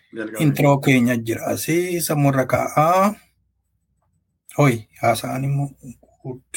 Introo keenya jira asii sammuurra kaa'aa. Hoy haasa'an immoo guud.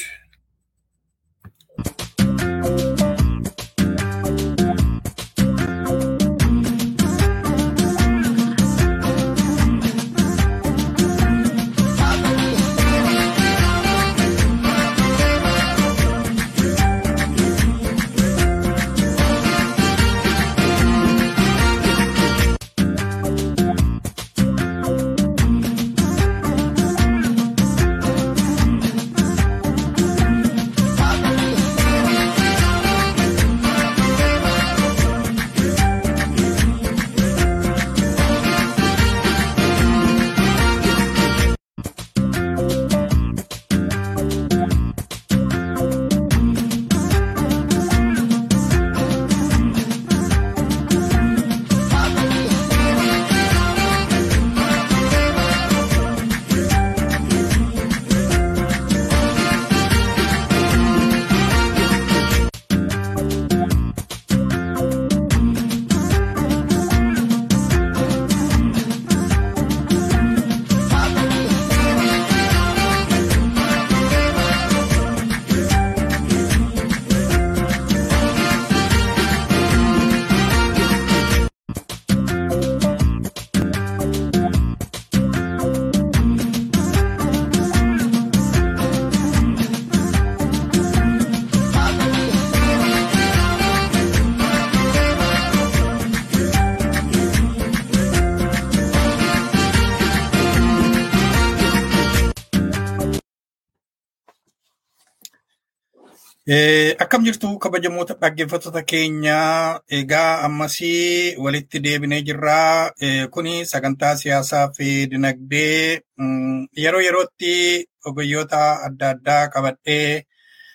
Akkam jirtu kabajamoota dhaggeeffattoota keenyaa egaa ammasii walitti deebinee jirraa. Kuni sagantaa siyaasaa fi dinagdee yeroo yerootti ogeeyyoota adda addaa qabadhee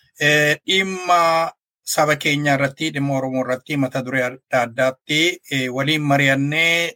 dhimma saba keenya irratti dhimma Oromoo irratti mata duree adda addaatti waliin mari'annee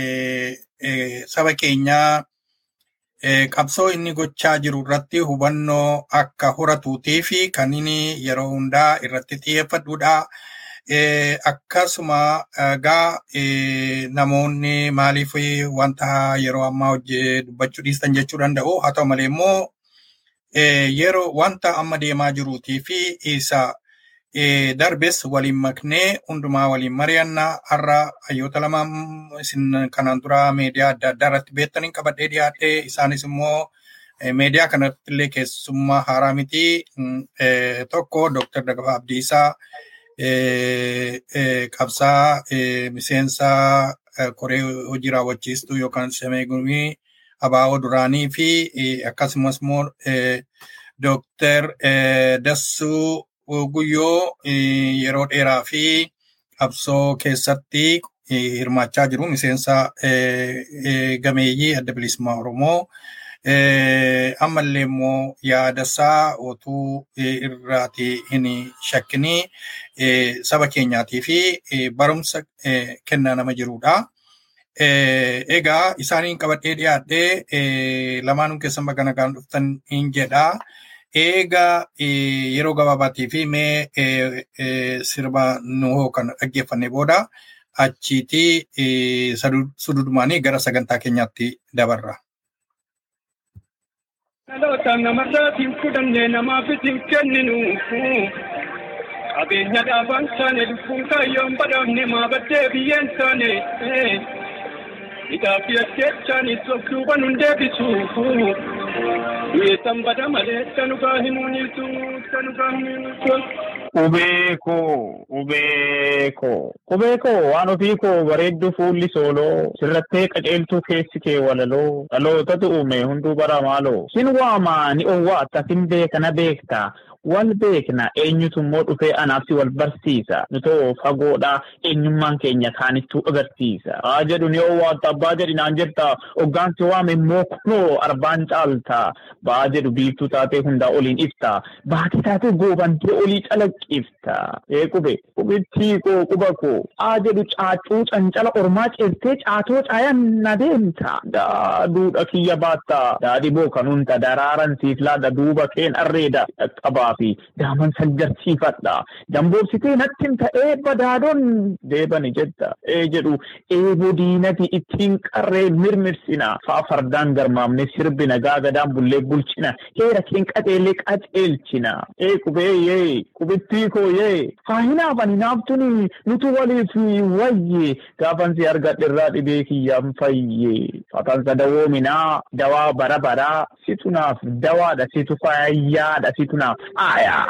saba keenyaa qabsoo inni gochaa jiru irratti hubannoo akka horatuutii fi kan inni yeroo hundaa irratti xiyyeeffadhuudha. Akkasuma egaa namoonni maaliif wanta yeroo ammaa hojii dubbachuu dhiistan jechuu danda'u. Haa ta'u malee immoo yeroo wanta amma deemaa jiruutii fi isa darbes waliin maknee hundumaa waliin mari'annaa har'a hayyoota lama isin kanaan dura miidiyaa adda addaa irratti beektaniin qabadhee dhiyaadhe isaanis immoo miidiyaa kanatti illee keessummaa haaraa miti tokko Dr. Dagafaa Abdiisaa qabsaa miseensa koree hojii raawwachiistuu yookaan shamee gumii abaa'oo duraanii fi akkasumas immoo Dr. Dassuu Guyyoo yeroo dheeraa fi qabsoo keessatti hirmaachaa jiru miseensa gameeyyii adda bilisummaa Oromoo. Ammallee immoo yaadasaa otuu irraati hin shakkinii saba keenyaatii fi barumsa kennaa nama jirudha. Egaa isaaniin qabadhee dhiyaadhee lamaanuu keessan bakka nagaan dhuftan hin jedhaa. Eega yeroo gabaabaatii fi mee sirba nuhoo kan dhaggeeffanne booda achiitii sududumaanii gara sagantaa keenyaatti dabarra. Dhaloota namarraatiin fudhannee namaafis hin kenninu. Qabeenya dhaabaan taane lubbuun kaayyoon badhaafne maa baddee biyyeen taane. Hidhaa fi ajjeechaanis of duuban hin deebisu. Du'eessan bada malee sanugaa himuuniitu sanugaa himuuniitu. Qubee koo, qubee koo, qubee koo waan ofii koo bareeddu fuulli sooloo, sirrattee qaceeltuu keessi kee walaloo, dhalootatu uume hunduu bara maaloo. Sin waamaa ni owwaata sin beekana beekta, wal beekna eenyutu immoo dhufee anaaf si wal barsiisa. Nutoo fagoodha eenyummaan keenya kaanittuu agarsiisa. Haa jedhu ni owwaatta abbaa jedhi naan jetta, hoggaansi waame immoo kunoo arbaan caalta. Ba'aa jedhu biiftuu taatee hundaa oliin ifta. Baatii taatee goobantee olii calaqqifta. Ee qube qubittii koo quba koo. Haa jedhu caacuu cancala ormaa ceertee caatoo caayan na deemta. Daaduudha kiyya baatta. Daadhii boo kan hunta daraaran siif laadha duuba keen arreeda. Qabbaa fi daaman saggarsiifadha. Damboobsitee natti hin ta'ee badaadoon deebani jedha. Ee jedhu eeboo diinati ittiin qarree mirmirsina. Faa fardaan garmaamne sirbina gaagadaan bullee bulchina. Heera keen qaceellee qaceelchina. Ee qubee yee qubittii koo yee. Haa hinaafan hinaaftuni nutu waliif wayye. Gaafan si argadhe dhibee kiyyaan fayye. Fatansa dawoominaa dawaa bara baraa situ naaf dawaadha situ fayyaadha situ naaf aayaa.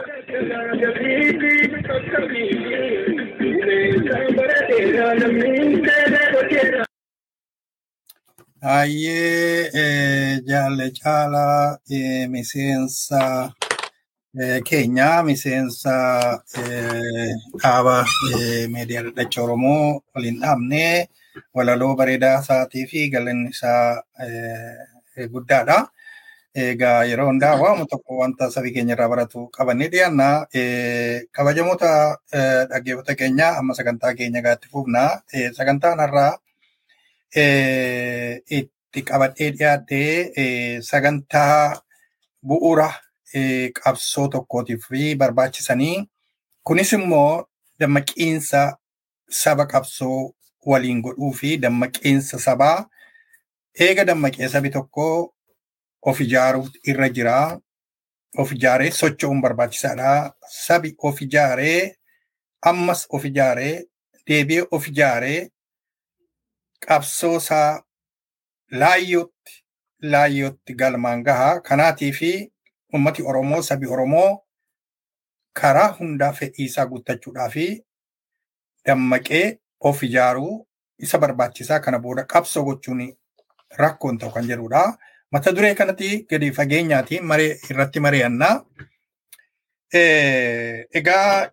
Baay'ee jaalle caalaa miseensa keenya miseensa dhaaba miidiyaa dadhacha Oromoo waliin dhaabnee walaloo bareedaa isaatii fi galanni isaa guddaadha. Egaa yeroo hundaa waamuu tokko wanta sabii keenya irraa baratu qabannee dhiyaanna. Kabajamoota dhaggeeffata keenya amma sagantaa keenya gaatti fufna. Sagantaan har'aa itti qabadhee dhiyaadhee sagantaa bu'uura qabsoo tokkootiif barbaachisanii kunis immoo dammaqiinsa saba qabsoo waliin godhuu fi dammaqiinsa sabaa eega dammaqee sabi tokko of ijaaruuf irra jira. Of ijaaree socho'uun barbaachisaadha. Sabi of ijaaree ammas of ijaaree deebi'ee of ijaaree qabsoo isaa laayyootti laayyootti galmaan gahaa. Kanaatii fi ummati Oromoo sabi Oromoo karaa hundaa fedhii isaa guuttachuudhaa fi dammaqee of ijaaruu isa barbaachisaa kana booda qabsoo gochuun rakkoon ta'u kan jedhudha. Mata duree kanatti gadi fageenyaatiin maree irratti mari'annaa. Egaa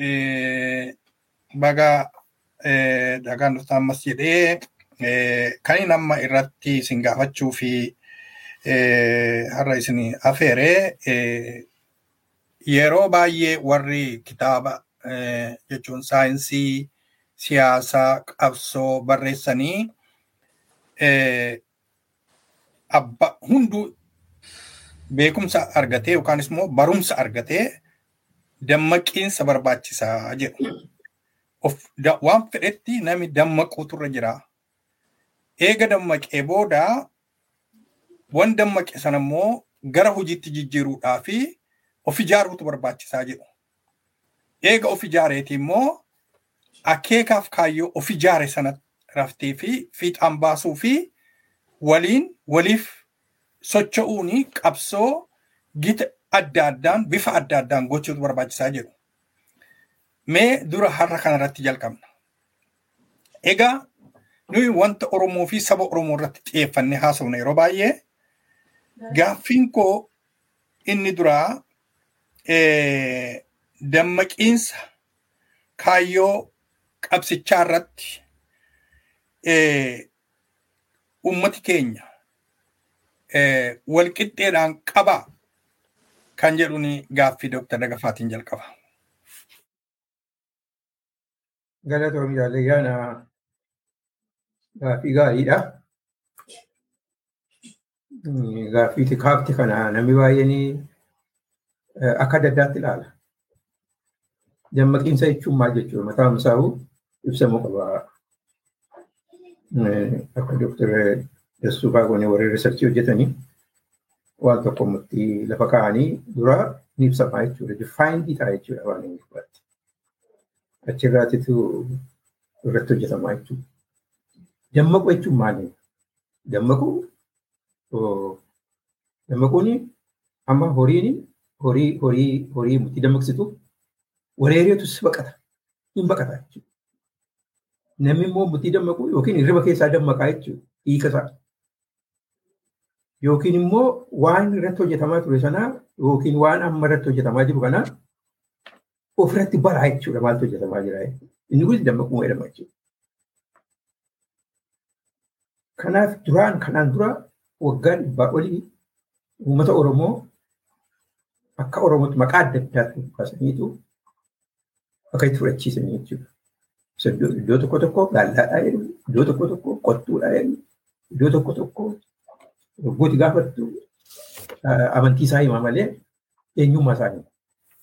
baga dhagaan dhuftaa ammas jedhee kan inni amma irratti isin gaafachuu fi har'a isin afeere yeroo baay'ee warri kitaaba jechuun saayinsii siyaasaa qabsoo barreessanii abba hunduu beekumsa argatee yookaanis immoo barumsa argatee dammaqiinsa barbaachisaa jedhu. Waan fedhetti namni dammaquutu irra jira. Eega dammaqee booda waan dammaqe sana immoo gara hojiitti jijjiiruudhaa fi of ijaaruutu barbaachisaa jedhu. Eega of ijaareeti immoo akeekaaf kaayyoo of ijaare sana raftee fi fiixaan baasuu fi waliin waliif socho'uun qabsoo gita adda addaan bifa adda addaan gochuutu barbaachisaa jedhu. Mee dura har'a kanarratti jalqabna. Egaa nuyi wanta Oromoo fi saba Oromoo irratti xiyyeeffannee haasofna yeroo baay'ee gaaffiin koo inni duraa dammaqiinsa kaayyoo qabsichaa irratti ummati keenya walqixxeedhaan qabaa kan jedhuun gaaffii Dooktar Dagafaatiin jalqaba. Galatoom jaallayyaana gaaffii gaariidha. Gaaffii kaafti kana namni baay'een akka adda addaatti ilaala. Dammaqiinsa jechuun maal jechuudha? Mataan isaa'u ibsamuu qaba. Akka Dooktar Dassuu Baagone warri riisarchii hojjetanii waan tokko murtii lafa kaa'anii dura ni ibsamaa jechuudha. Difaayindii ta'a jechuudha waan inni gubbaatti. Achirraatitu irratti hojjetamaa jechuudha. Dammaquu jechuun maali? Dammaquu dammaquun amma horiin horii horii horii murtii dammaqsitu wareereetu si baqata. Hin baqata jechuudha. Namni immoo murtii dammaqu yookiin hirriba keessaa dammaqaa jechuudha. Hiika isaa. Yookiin immoo waan irratti hojjetamaa ture sanaa yookiin waan amma irratti hojjetamaa jiru kanaa ofirratti baraa jechuudha maaltu hojjetamaa jira. Inni kunis dammaquu jedhama jechuudha. Kanaaf duraan kanaan dura waggaa dhibbaa olii uummata Oromoo akka Oromootti maqaa adda addaatti kaasaniitu akka itti fudhachiisanii jechuudha. Iddoo tokko tokko gaallaadhaa jedhu, iddoo tokko tokko qottuudhaa jedhu, iddoo tokko tokko Waggooti gaafattu amantii isaa himaa malee eenyummaa isaanii.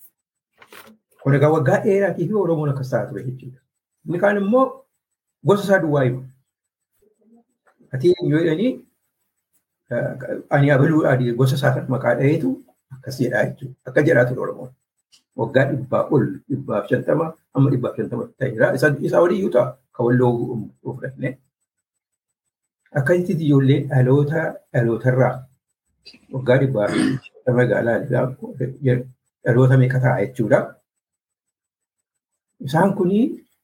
Kun egaa waggaa dheeraatii fi Oromoon akkas ta'a ture jechuudha. Inni kaan immoo gosa isaa duwwaa himu. Ati eenyu jedhanii ani abaluu adii gosa isaa kan maqaa dhaheetu akkas jedhaa jechuudha. Akka jedhaa ture Oromoon. Waggaa dhibbaa ol dhibbaaf shantama amma dhibbaaf shantama ta'eera. Isaa waliyyuu ta'a kan walloo fudhannee. Akkasitti ijoollee dhaloota dhalootarraa waggaa dhibbaa fi magaalaa dhaloota meeqa ta'a jechuudha. Isaan kuni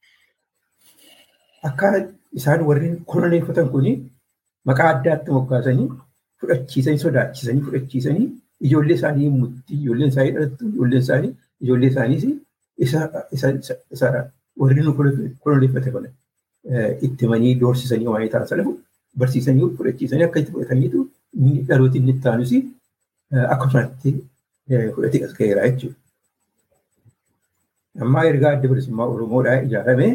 akka isaan warri koloneeffatan kuni maqaa addaatti moggaasanii fudhachiisanii sodaachisanii fudhachiisanii ijoollee isaanii mutti ijoolleen isaanii dhalattu ijoolleen isaanii ijoollee isaaniis isa warri nu koloneeffate kana itti himanii doorsisanii waa'ee taasisan barsiisanii fudhachiisanii akka itti fudhataniitu dhalooti inni itti aanus akkasumatti fudhatee as ga'eera jechuudha. Amma ergaa adda bilisummaa Oromoodhaa ijaaramee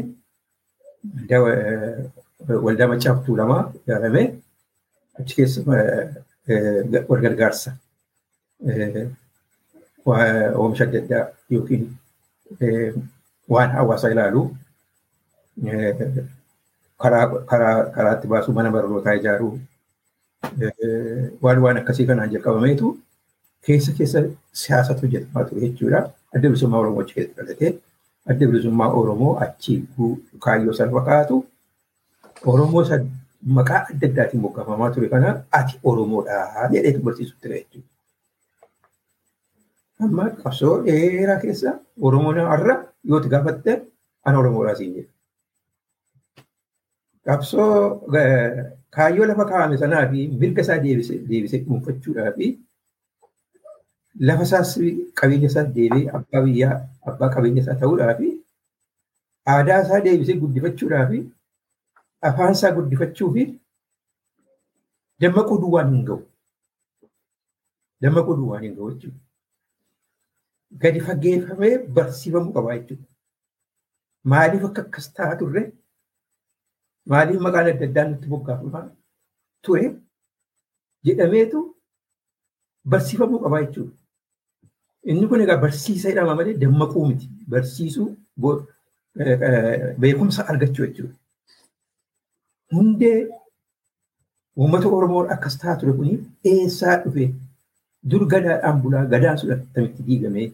waldaa maccaaftuu lamaa ijaaramee achi keessa wal gargaarsa oomisha adda addaa yookiin waan hawaasa ilaalu karaa itti baasuu mana barnootaa ijaaruu waan waan akkasii kanaan jalqabameetu keessa keessa siyaasatu hojjetamaa ture jechuudha. Adda bilisummaa Oromoo achi keessa dhalatee adda bilisummaa Oromoo achi kaayyoo sana fakkaatu Oromoo maqaa adda addaatiin moggaafamaa ture kana ati Oromoodha jedheetu barsiisu ture jechuudha. Amma qabsoo dheeraa keessa Oromoon har'a yoo itti gaafatte ana Oromoodhaa siin jedha. Qabsoo kaayyoo lafa kaa'ame sanaa fi mirga isaa deebisee dhuunfachuudhaa fi lafa isaas qabeenya isaas deebi'ee abbaa biyyaa abbaa qabeenya isaa ta'uudhaa fi aadaa isaa deebisee guddifachuudhaa fi afaan isaa guddifachuu fi dammaquu duwwaan hin ga'u. Dammaquu duwwaan hin ga'u jechuudha. Gadi fageeffamee barsiifamuu qabaa jechuudha. Maaliif akka akkas ta'aa turre maaliif maqaan adda addaa nutti moggaafamaa ture jedhameetu barsiifamuu qabaa jechuudha. Inni kun egaa barsiisa jedhama malee dammaquu miti. Barsiisuu beekumsa argachuu jechuudha. Hundee uummata Oromoo akkas ta'aa ture kuni eessaa dhufe dur gadaadhaan bulaa gadaan sun attamitti diigamee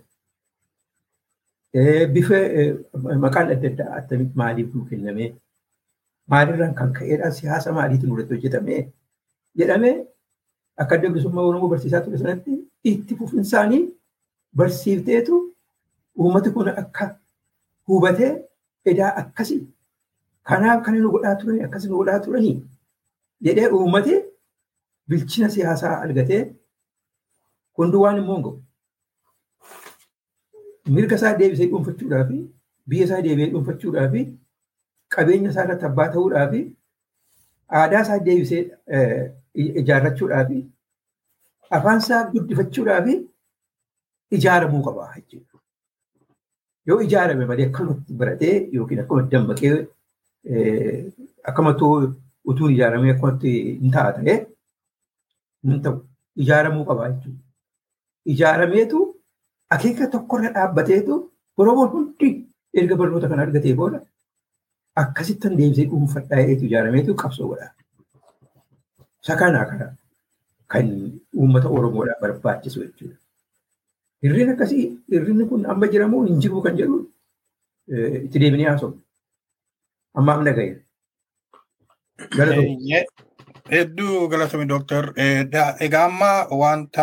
bifa maqaan adda addaa attamitti maaliif nuu kennamee maalirraan kan ka'eedhaan siyaasa maaliitiin irratti hojjetamee jedhamee akka adda bilisummaa Oromoo barsiisaa ture sanatti itti fufinsaanii barsiifteetu uummati kun akka hubatee edaa akkasii kanaaf kan nu godhaa turanii akkas nu godhaa turanii jedhee uummati bilchina siyaasaa argatee hunduu waan immoo hin ga'u. Mirga isaa deebisee dhuunfachuudhaa fi biyya isaa deebi'ee dhuunfachuudhaa fi qabeenya isaa irratti abbaa ta'uudhaa fi aadaa isaa deebisee ijaarrachuudhaa fi afaan isaa guddifachuudhaa fi ijaaramuu qaba jechuudha. Yoo ijaarame malee akkamatti baratee yookiin akkamatti dammaqee akkamatti utuun ijaaramee akkamatti hin ta'a ta'ee hin ta'u ijaaramuu qaba jechuudha. Ijaarameetu akeeka tokkorra dhaabbateetu Oromoon hundi erga barnoota kana argatee booda akkasittan deebisee dhuunfadhaa jedheetu ijaarameetu qabsoo godha. Isa kanaa kana kan uummata Oromoodhaaf barbaachisu jechuudha. Hirriin akkasii hirrinni kun amma jiramoo hin jiru kan jedhu itti deebinee haasofna. Amma amna ga'e. Hedduu galatoomi dooktar. Egaa amma wanta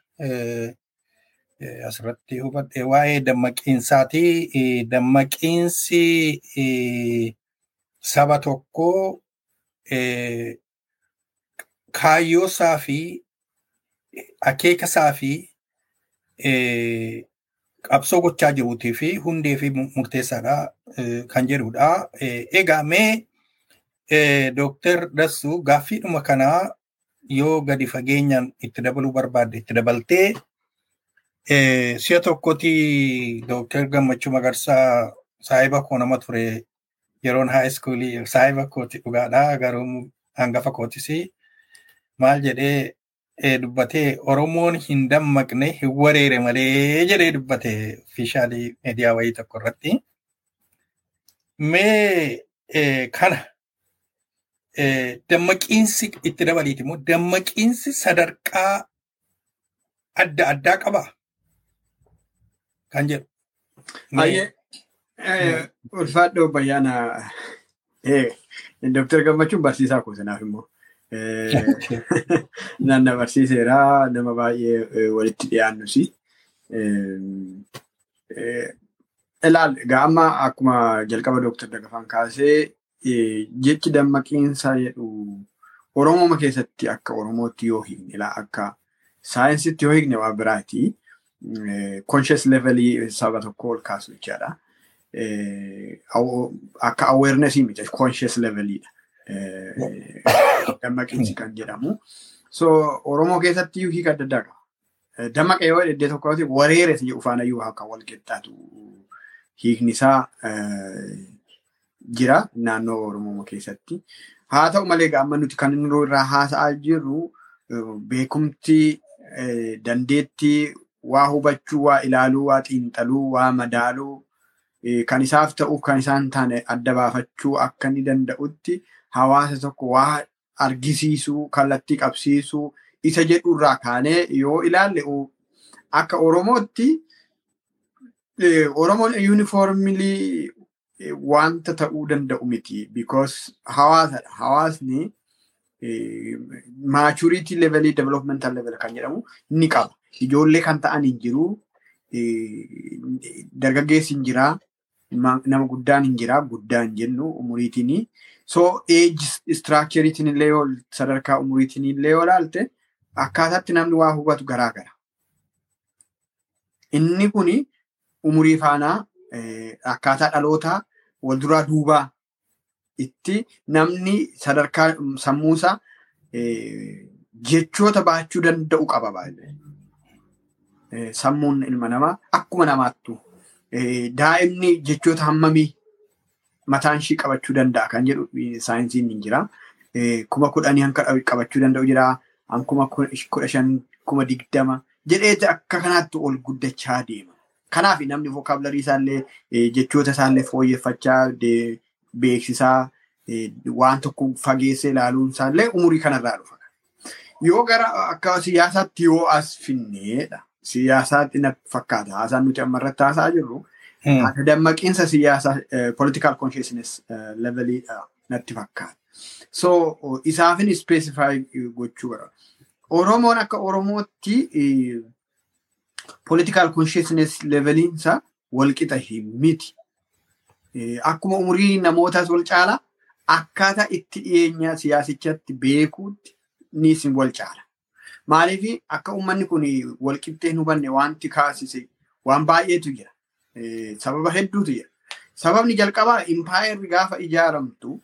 asirratti hubadhe waa'ee dammaqiinsaati. Dammaqiinsi saba tokkoo kaayyoosaa fi akeekasaa fi qabsoo gochaa jiruutii fi hundee fi murteessaadha kan jedhudha. Egaa mee Dooktar Dassuu gaaffiidhuma kanaa yoo gadi fageenyaan itti dabaluu barbaadde itti dabaltee si'a tokkotti Dooktar Gammachuu Magarsaa saahiba koo nama ture yeroon haa iskuulii saahiba kooti dhugaadha garuu hangafa kootis maal jedhee dubbatee Oromoon hin dammaqne hin wareere malee jedhee dubbate ofiishaalii miidiyaa wayii tokko irratti. Mee kana dammaqiinsi itti dabaliiti immoo dammaqiinsi sadarkaa adda addaa qaba kan jedhu. Baay'ee ulfaadhoo bayyaana Dooktar Gammachuun barsiisaa koo sanaaf immoo. Naanna barsiiseera nama baay'ee walitti dhiyaannus. Ilaal egaa amma akkuma jalqaba Dooktar Dagafaan kaasee jechi dammaqiinsa jedhu Oromooma keessatti akka Oromootti yoo hiikne ilaa akka saayinsitti yoo hiikne waa biraati. Conscious levelii saba tokko ol kaasu jechaadha. Akka awarenessii miti conscious leveliidha. Dammaqiinsi kan jedhamu. So Oromoo keessatti hiika adda addaa qaba. Dammaqa yoo iddoo tokkotti wareere jedhu faana iyyuu akka wal qixxaatu hiikni isaa jira naannoo Oromoo keessatti. Haa ta'u malee amma nuti kan inni irraa haasa'aa jirru beekumti dandeettii waa hubachuu, waa ilaaluu, waa xiinxaluu, waa madaaluu kan isaaf ta'uuf kan isaan taane adda baafachuu akka inni danda'utti hawaasa tokko waa argisiisuu, kallattii qabsiisuu isa jedhu irraa kaanee yoo ilaalle akka Oromootti Oromoon yuunifoormilii wanta ta'uu danda'u miti. Because hawaasadha. Hawaasni maachuriitii levelii developmental level kan jedhamu ni qaba. Ijoollee kan ta'an hin jiru. Dargaggeessi hin jira. Nama guddaan hin jira. Guddaa hin jennu umuriitiin. So age structureetiin illee yoo sadarkaa umuriitiin illee yoo ilaalte akkaataatti namni waa hubatu garaagara. Inni kuni umurii faanaa akkaataa dhalootaa wal duraa duubaa itti namni sadarkaa sammuusaa jechoota baachuu danda'u qaba baay'ee. Sammuun ilma namaa akkuma namaattu daa'imni jechoota hammamii mataan ishii qabachuu danda'a kan jedhu saayinsiin hin jira. Kuma kudhanii hanka qabachuu danda'u jira. Kuma kudha shan kuma digdama jedhee akka kanaatti ol guddachaa deema. Kanaaf namni vookaabilarii isaallee jechoota isaallee fooyyeffachaa beeksisaa waan tokko fageessee ilaaluun isaallee umurii kanarraa dhufa. Yoo gara akka siyaasaatti yoo as finneedha. Siyaasaatti na fakkaata. Haasaan nuti amma irratti haasaa jirru. Akka dammaqiinsa siyaasaa political consciousness leveliidha natti fakkaata. So isaafin specify gochuu bara. Oromoon akka Oromootti political consciousness leveliinsa walqixa miti. Akkuma umurii namootaas wal caala akkaataa itti dhiyeenya siyaasichatti beekuutti ni isin wal caala. Maaliif akka uummanni kun walqixxee hin hubanne wanti kaasise waan baay'eetu jira. Sababa hedduutu jira. Sababni jalqabaa impaayerri gaafa ijaaramtu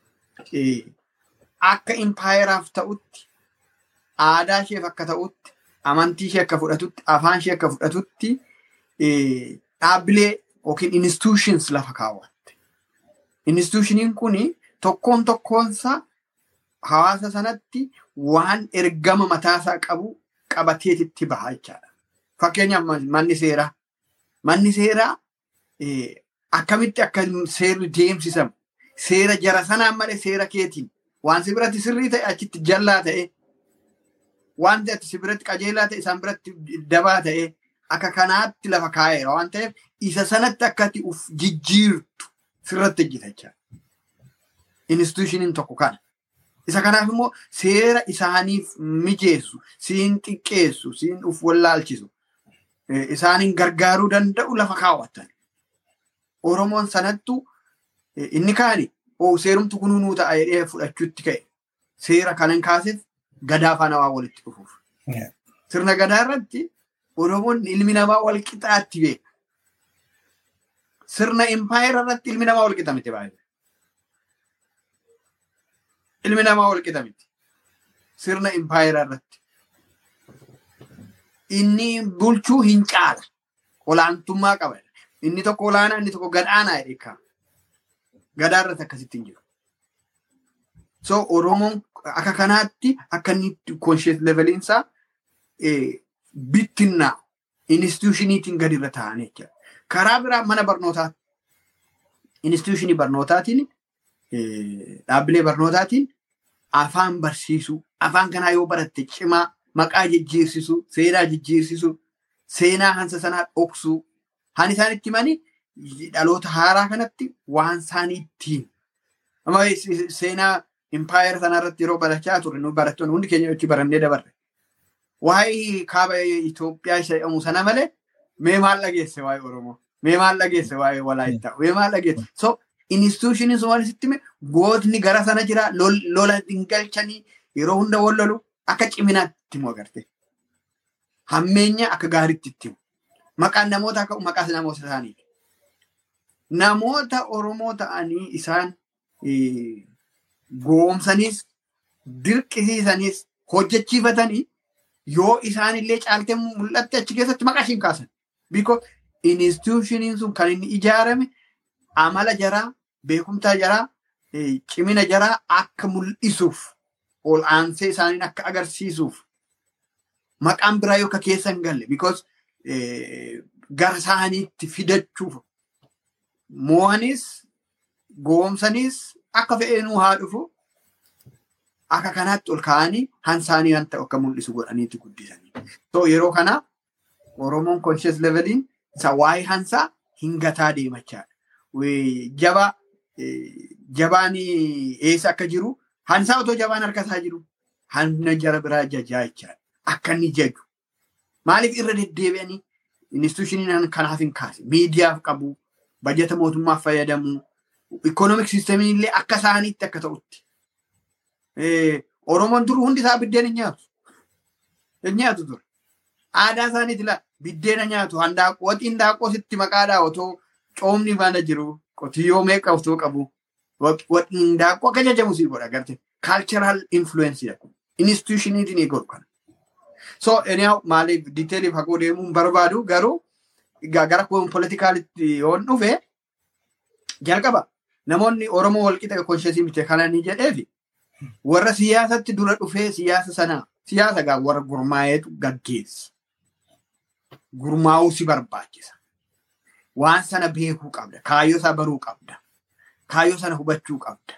akka impaayeraaf ta'utti aadaa isheef akka ta'utti amantii ishee akka fudhatutti afaan ishee akka fudhatutti dhaabbilee yookiin institutions lafa kaawwatte. Institutioniin kun tokkoon tokkoonsaa hawaasa sanatti waan ergama mataasaa qabu qabateetitti baha jechaadha. Fakkeenyaaf manni seeraa. Manni seeraa akkamitti akka seerri deemsisamu seera jara sanaan malee seera keetiin waan si biratti sirrii ta'e achitti jallaa ta'e wanti ati si biratti qajeelaa ta'e isaan biratti dabaa ta'e akka kanaatti lafa kaa'eera waan ta'eef isa sanatti akka ati uf jijjiirtu sirratti hojjeta jechaadha. Institushiniin tokko kana. Isa kanaaf immoo seera isaaniif mijeessu, siin xiqqeessu, siin uf wallaalchisu, isaaniin gargaaruu danda'u lafa kaawwatan. Oromoon sanattu inni kaani seerumtu kunuu nuu ta'a jedhee fudhachuutti ka'e. Seera kanan kaaseef gadaa faana waa walitti dhufuuf. Sirna gadaa irratti Oromoon ilmi namaa wal qixaatti beeka. Sirna impaayera irratti ilmi namaa wal qixa miti baay'ee. Ilmi namaa wal qixa miti. Sirna impaayera irratti. Inni bulchuu hin caala. Olaantummaa qaba. Inni tokko olaanaa inni tokko gadhaanaa jedhee ka'a. Gadaa irratti akkasitti hin jiru. So Oromoon akka kanaatti akka inni conscious leveliinsaa bittinnaa institushiniitiin gadi irra taa'anii jechuudha. Karaa biraa mana barnootaa institushinii barnootaatiin dhaabbilee barnootaatiin afaan barsiisuu afaan kanaa yoo baratte cimaa maqaa jijjiirsisuu seenaa jijjiirsisuu seenaa hansa sanaa dhoksuu han isaan itti himanii dhaloota haaraa kanatti waan isaanii ittiin seenaa impaayera sanaa irratti yeroo barachaa turre nu barattoonni hundi keenya itti barannee dabarre. Waa'ee kaaba Itoophiyaa isa jedhamu sana malee mee maal dhageesse waa'ee Oromoo mee maal dhageesse waa'ee Walaayittaa mee maal dhageesse so institushiniin sun waan isitti gootni gara sana jira lola hin galchanii yeroo hunda wal lolu akka ciminaatti himu agarte. Hammeenya akka gaariitti itti himu. Maqaan namoota akka maqaas namoota isaaniiti. Namoota Oromoo ta'anii isaan goomsaniis dirqisiisanis hojjechiifatanii yoo isaan illee caaltee mul'atte achi keessatti maqaa ishiin kaasan. Because institushiniin sun kan inni ijaarame amala jaraa beekumtaa jaraa cimina jaraa akka mul'isuuf ol aansee isaaniin akka agarsiisuuf maqaan biraa yoo akka keessa hin galle because gara isaaniitti fidachuuf mo'anis goomsanis akka fe'eenuu haa dhufu akka kanaatti ol ka'anii han isaanii wanta akka mul'isu godhaniitti guddisanii. So yeroo kana Oromoon conscious leveliin isa waa'ee hansaa hin gataa deemachaadha. Jaba jabaan eessa akka jiru hansaa otoo jabaan harkasaa jiru hanna jara biraa jajaa jechaadha. Akka inni jaju. Maaliif irra deddeebi'anii institushiniin kanaaf hin kaase miidiyaaf qabu bajeta mootummaaf fayyadamu ikoonomik siistamiin illee akka isaaniitti akka ta'utti. Oromoon dur hundi isaa biddeen hin nyaatu. Hin nyaatu ture. Aadaa isaaniiti laa biddeena nyaatu handaaqoo waxiin daaqoo sitti maqaadhaa otoo coomni baana jiru qotiyyoo meeqa otoo qabu waxiin daaqoo akka jajamu sii godha garte cultural influence jedha institushiniitiin eegalu kana. So anyhow maaliif diteeliif haquu deemuun barbaadu garuu gara politikaalitti yoon dhufe jalqaba namoonni Oromoo walqixa konsheesii miti kana ni jedheefi warra siyaasatti dura dhufee siyaasa sana siyaasa gaa warra gurmaa'eetu gaggeessa. Gurmaa'uu si barbaachisa. Waan sana beekuu qabda. Kaayyoo isaa baruu qabda. Kaayyoo sana hubachuu qabda.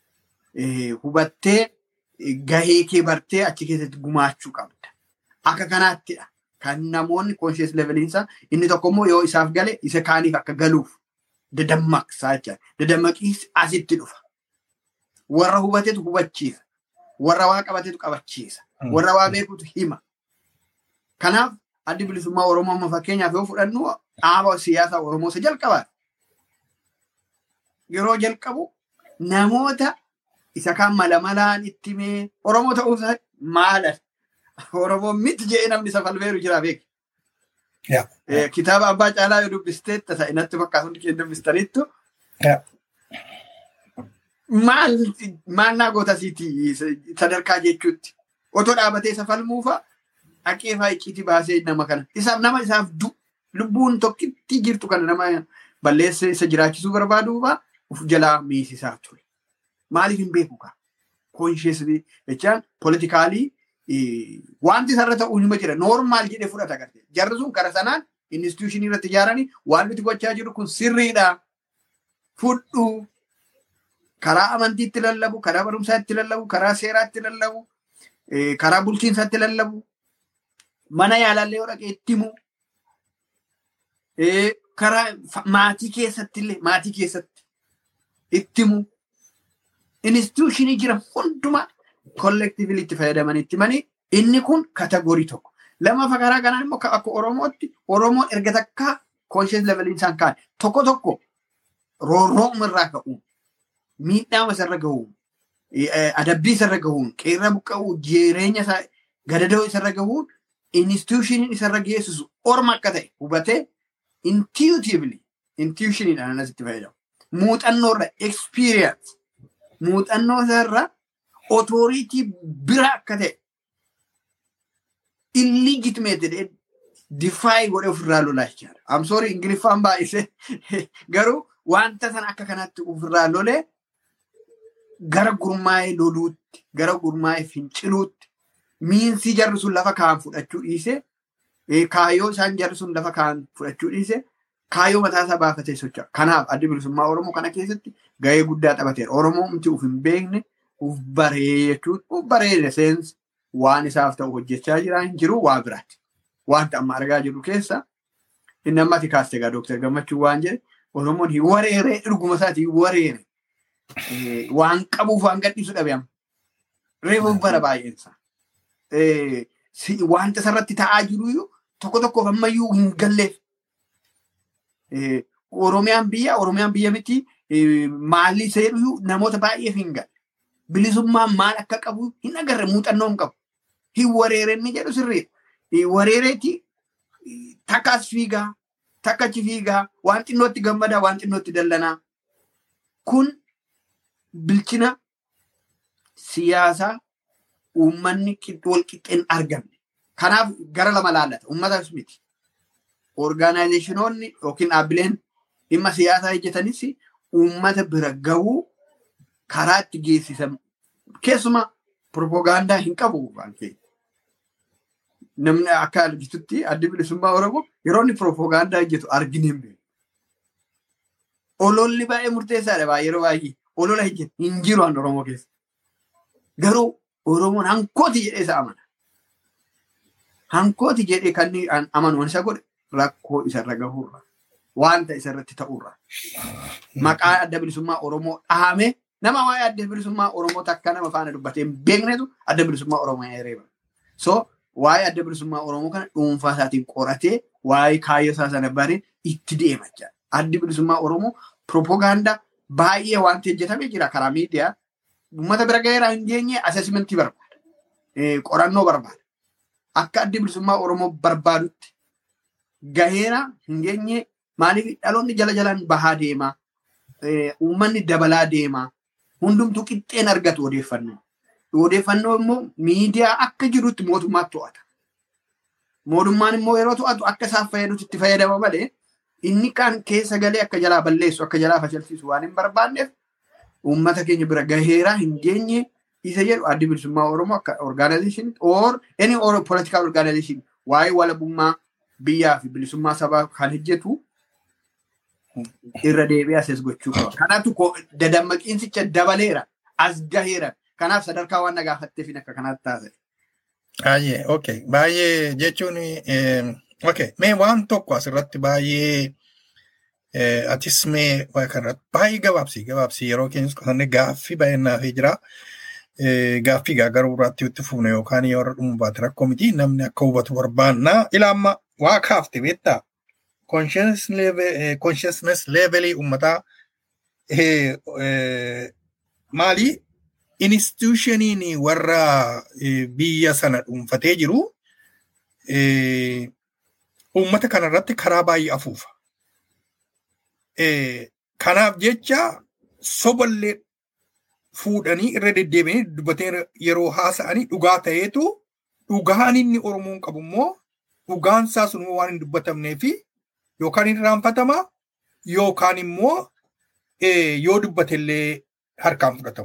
Hubattee gahee kee bartee achi keessatti gumaachuu qabda. Akka kanaattidha. Kan namoonni conscious leveliinsa inni tokko immoo yoo isaaf gale isa kaaniif akka galuuf dadammaqsaa jecha. Dadammaqiis asitti dhufa. Warra hubatetu hubachiisa. Warra waa qabatetu qabachiisa. Warra waa beekutu hima. Kanaaf addi bilisummaa Oromoo amma fakkeenyaaf yoo fudhannu dhaaba siyaasaa Oromoo isa jalqabaati. Yeroo jalqabu namoota isa kan mala malaan itti mee Oromoo ta'uusaa maalan Oromoo miti jedhee namni isa falmeeru jira beeku. Kitaaba abbaa caalaa yoo dubbistee tasa inatti fakkaatu hundi keenya dubbistaniittu. Maal maal naa goota siiti sadarkaa jechuutti otoo dhaabatee isa falmuufa dhaqee faa icciitii baasee nama kana isaaf nama isaaf du lubbuun tokkitti jirtu kana nama balleessa isa jiraachisuu barbaaduufa uf jalaa miisisaa ture. Maaliif hin beeku kaa? Konsheesii jechaan politikaalii wanti isarra ta'uu nima jira noormaal jedhee fudhata garte. Jarri sun kara sanaan instituushinii irratti ijaaranii waan nuti gochaa jiru kun sirriidha. Fudhu karaa amantiitti lallabu, karaa barumsaatti lallabu, karaa seeraatti lallabu, karaa bulchiinsaatti lallabu, mana yaalallee yoo dhaqee itti himu, karaa maatii keessatti illee maatii keessatti itti himu, instituushinii jira hundumaa kollektiivili itti fayyadaman itti himanii inni kun katagorii tokko. Lammaffaa karaa kanaan immoo akka Oromootti Oromoon erga takkaa koonshees leveliin isaan kaan tokko tokko roorrooma irraa ka'uun miidhaama isarra gahuun adabbii isarra gahuun qeerra buqqa'uu jireenya isaa gadadoo isarra gahuun instituushiniin isarra geessisu orma akka ta'e hubatee intuitively intuitioniidhaan asitti fayyadamu. Muuxannoo irra experience muuxannoo isaarra otooriitii bira akka ta'e illegitimated defy godhee ofirraa lolaa jechaadha. I'm sorry ingiliffaan baay'ise garuu wanta sana akka kanatti ofirraa lolee gara gurmaa'ee loluutti gahuutti gara gurmaa'ee finciluutti miinsii jarri sun lafa kaan fudhachuu dhiise kaayyoo isaan jarri sun lafa kaan fudhachuu dhiise kaayyoo mataa isaa baafatee socho'a. Kanaaf adda bilisummaa Oromoo kana keessatti gahee guddaa taphateera. Oromoo miti uf hin beekne uf baree jechuun uf bareede seensi waan isaaf ta'u hojjechaa jira hin jiru waa biraati. Wanta amma argaa jirru keessa inni ammati kaaste egaa Dooktar Gammachuu waan jedhe Oromoon hin wareere dhuguma isaati hin wareere. Waan qabuuf waan gadhiisu dhabe amma. Reefuun bara baay'eensa. Wanta isarratti ta'aa jiru tokko tokkoof ammayyuu hin galleef. Oromiyaan biyya Oromiyaan biyya miti maalli seeru namoota baay'eef hin galle. Bilisummaan maal akka qabu hin agarre muuxannoo hin qabu. Hin wareere inni jedhu sirriidha. Wareereeti takka as fiigaa takka achi fiigaa waan xinnootti gammadaa waan xinnootti dallanaa. Kun bilchina siyaasaa uummanni wal qixxeen argamne. Kanaaf gara lama laallata. Uummatas miti. Orgaanaayizeshinoonni yookiin dhaabbileen dhimma siyaasaa hojjetanis uummata bira gahuu karaa itti geessisan keessumaa propoogaandaa hin qabu waan ta'eef. Namni akka argitutti addi bilisummaa Oromoo yeroo inni propoogaandaa hojjetu argine hin beeku. Ololli baay'ee murteessaadha baay'ee yeroo baay'ee olola hojjetu hin jiru an Oromoo keessa. Garuu Oromoon hankooti jedhee isa amana. Hankooti jedhee kan amanu isa godhe rakkoo isarra gahurra. Wanta isarratti ta'urra. Maqaa adda bilisummaa Oromoo dhahame nama waa'ee adda bilisummaa Oromoo takka nama faana dubbatee hin beeknetu adda bilisummaa Oromoo ereeba. So waa'ee adda bilisummaa Oromoo kana dhuunfaa isaatiin qoratee waa'ee kaayyoo isaa sana baree itti deema jechuudha. Addi bilisummaa Oromoo propoogaandaa baay'ee wanti hojjetamee jira karaa miidiyaa. Uummata bira gaheeraa hin geenye asesmentii barbaada. Qorannoo barbaada. Akka addi bilisummaa Oromoo barbaadutti gaheera hin geenye maaliif dhaloonni jala jalaan bahaa deemaa. Uummanni dabalaa deemaa. Hundumtuu qixxeen argatu odeeffannoo. Odeeffannoo immoo miidiyaa akka jirutti mootummaatti to'ata. Mootummaan immoo yeroo to'atu akka isaaf fayyadutti itti fayyadama malee inni kaan keessa galee akka jalaa balleessu akka jalaa fashalsiisu waan hin barbaanneef uummata keenya bira gaheeraa hin geenye isa jedhu addi bilisummaa Oromoo akka organization or any or political organization waa'ee walabummaa biyyaa fi bilisummaa sabaa kan hojjetu irra deebi'ee ases gochuu qaba. Kanaatu dadammaqiinsicha dabaleera as gaheera. Kanaaf sadarkaa waan na gaafatteef akka kanaatti taasise. Baay'ee okay baay'ee jechuun okay mee waan tokko asirratti baay'ee atis mee kanarratti baay'ee gabaabsi gabaabsi yeroo keenya qotanne gaaffii baay'innaaf jira. Gaaffii garuu irratti itti fuune yookaan yoo irra dhumu baate rakkoo miti namni akka hubatu barbaanna. Ilaamma waa kaafte beektaa consciousness levelii uummataa maali institushiniin warra biyya sana dhuunfatee jiru uummata kanarratti karaa baay'ee afuufa. Kanaaf jecha soballee fuudhanii irra deddeebi'anii dubbatee yeroo haasa'anii dhugaa ta'eetu dhugaan inni Oromoon qabu immoo dhugaan isaa sun waan hin dubbatamnee fi yookaan hin irraanfatama yookaan immoo yoo dubbatellee harkaan fudhatamu.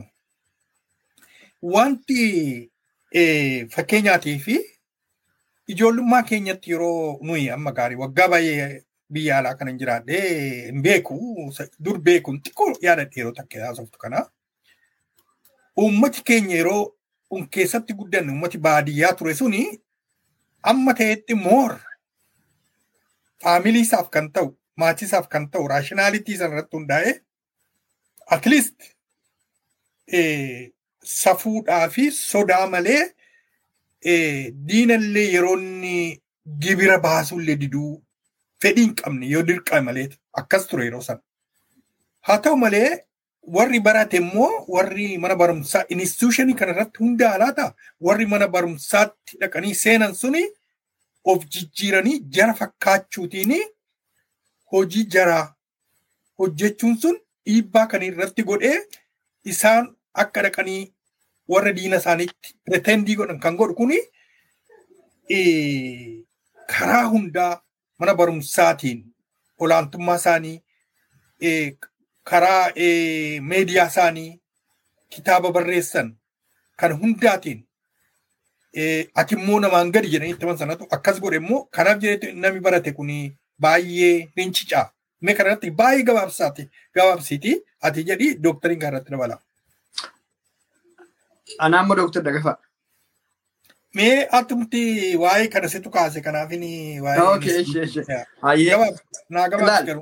Wanti fakkeenyaatii fi ijoollummaa keenyatti yeroo nuyi amma gaarii waggaa baay'ee biyya alaa kana hin jiraadhe hin beeku dur beekuun xiqqoo yaadadhe yeroo takka haasoftu kana. Uummati keenya yeroo keessatti guddanne uummati baadiyyaa ture suni amma ta'etti moor faamiliisaaf kan ta'u maatiisaaf kan ta'u raashinaalitii sanarratti hundaa'e at least safuudhaa fi sodaa malee diinallee yeroo inni gibira baasullee diduu fedhii hin qabne yoo dirqame malee akkas ture yeroo sana. Haa ta'u malee warri barate immoo warri mana barumsaa instituushinii kanarratti hundaa'aa laata warri mana barumsaatti dhaqanii seenan suni of jijjiiranii jara fakkaachuutiin hojii jaraa hojjechuun sun dhiibbaa kan irratti godhee isaan akka dhaqanii warra diina isaaniitti pretendii godhan kan godhu kuni karaa hundaa mana barumsaatiin olaantummaa isaanii karaa meediyaa isaanii kitaaba barreessan kan hundaatiin ati immoo namaan gadi jedhanii itti himan sanatu akkas godhe immoo kanaaf jedhetu namni barate kun baay'ee rincicaa. Mee kanarratti baay'ee gabaabsaati gabaabsiiti ati jedhi dooktariin kanarratti dabala. Anaa immoo dooktar Dagafaa. Mee atumti waa'ee kana situ kaase kanaafin waa'ee. Okay, ishee ishee. Hayyee. Naa gabaabsi garuu.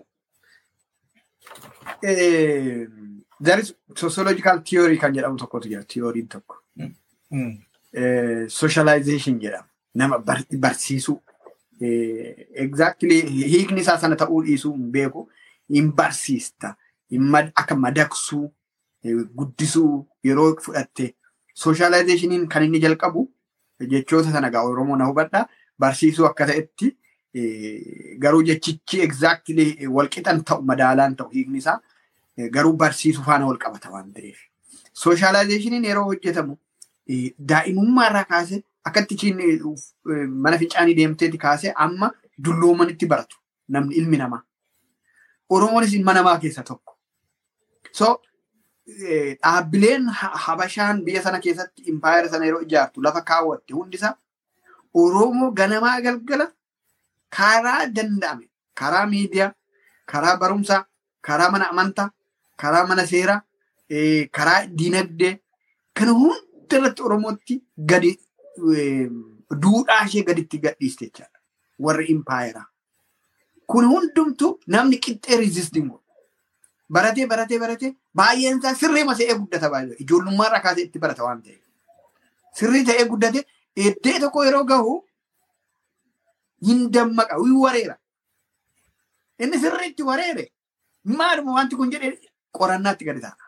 There is sociological theory kan jedhamu tokkotu jira. Theoryin tokko. Socialization jedhama. Nama barsiisuu. Exactly hiikni isaa sana ta'uu dhiisuu hin beeku. Hin barsiista. Akka madaksuu guddisuu yeroo fudhatte. Socializationiin kan inni jalqabu jechoota sana gaa Oromoo na hubadha. Barsiisuu akka ta'etti garuu jechichi exactly walqixan ta'u madaalaan ta'u hiikni isaa garuu barsiisuu faana wal qabata waan ta'eef. Sooshaalaayzeeshiniin yeroo hojjetamu daa'imummaa irraa kaasee akkatti ishiin mana fincaanii deemteeti kaasee amma dulloomanitti baratu namni ilmi namaa. Oromoonis ilma namaa keessa tokko. So dhaabbileen habashaan biyya sana keessatti impaayera sana yeroo ijaartu lafa kaawwatte hundisaa Oromoo ganamaa galgala karaa danda'ame karaa miidiyaa, karaa barumsaa, karaa mana amantaa, karaa mana seeraa, karaa diinagdee kana hunda irratti Oromootti gadi duudhaa ishee gaditti gadhiiste jechaadha. Warri impaayeraa. Kun hundumtuu namni qixxee riizistiin godhu. Baratee baratee baratee baay'een isaa sirrii masee guddata baay'ee ijoollummaa irraa kaasee itti barata waan ta'eef. Sirrii ta'ee guddate eddee tokko yeroo gahu hin dammaqa wii wareera. Inni sirriitti wareere maaluma wanti kun jedhee qorannaatti gadi ta'a.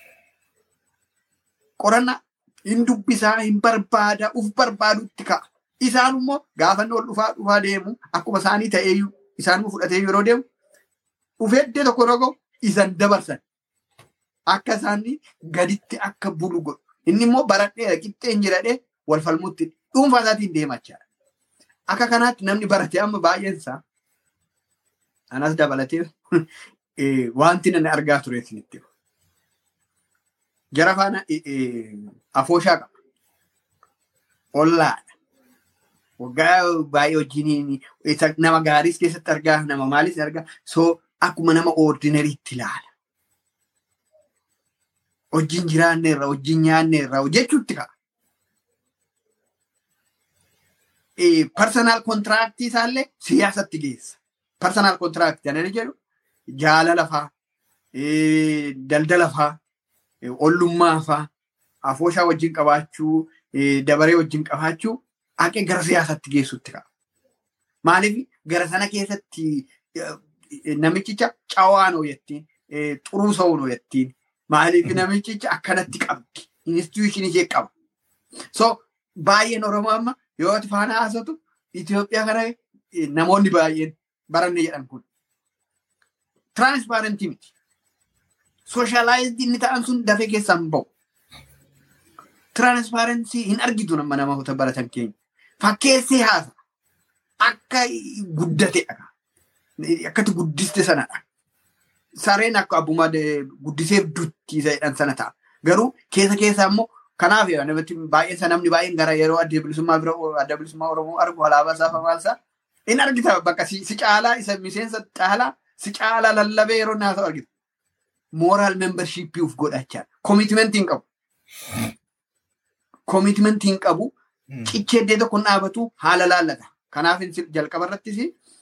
Qorannaa hin dubbisaa hin barbaada uf barbaadutti ka'a. Isaan immoo gaafa inni ol dhufaa dhufaa deemu akkuma isaanii ta'eeyyuu isaan immoo fudhatee yeroo deemu dhufee eddee tokko yeroo gahu isan dabarsan. Akka isaanii gaditti akka bulu godhu. Inni immoo baradhee qixxeen jiradhee wal falmutti dhuunfaa isaatiin deemachaa. Akka kanaatti namni barate amma baay'een isaa anas dabalatee wanti namni argaa ture isinitti. Jara faana afooshaa qaba. Ollaadha. Waggaa baay'ee wajjiniin nama gaariis keessatti argaa nama maalis argaa soo akkuma nama ordinariitti ilaala. Wajjin jiraanne irraa wajjin nyaanne irraa jechuutti ka'a. Personal kontiraaktii isaallee siyaasatti geessa. Personal kontiraaktii ani jedhu jaalala faa, daldala faa, ollummaa faa, afooshaa wajjin qabaachuu, dabaree wajjin qabaachuu haqee gara siyaasatti geessutti ka'a. Maaliif gara sana keessatti namichicha cawaa noo jettiin, xuruu sa'uu noo jettiin, maaliif namichicha akkanatti qabdi, instituushinii ishee qaba. So baay'een Oromoo amma yoo ati faana haasatu Itoophiyaa kana namoonni baay'een baranne jedhan kun. Tiraansipaarentii miti. Sooshaalaayizii inni ta'an sun dafee keessaan bahu. Tiraansipaarentii hin argitu nama namoota baratan keenya. Fakkeessee haasa. Akka guddateedha. Akkati guddiste sanadha. Sareen akka abbummaa guddiseef duttiisa jedhan sana ta'a. Garuu keessa keessaa immoo kanaaf namatti baay'een namni baay'een gara yeroo adda bilisummaa bira adda bilisummaa Oromoo argu alaabaa isaa famaalsaa in argita bakka si caalaa isa miseensa caalaa si caalaa lallabee yeroo naasa'u argita. Mooraal membershiippii uf godhachaa koomitmentii hin qabu. Koomitmentii hin qabu cichee iddoo tokko dhaabatu haala laallata. Kanaaf jalqaba irrattis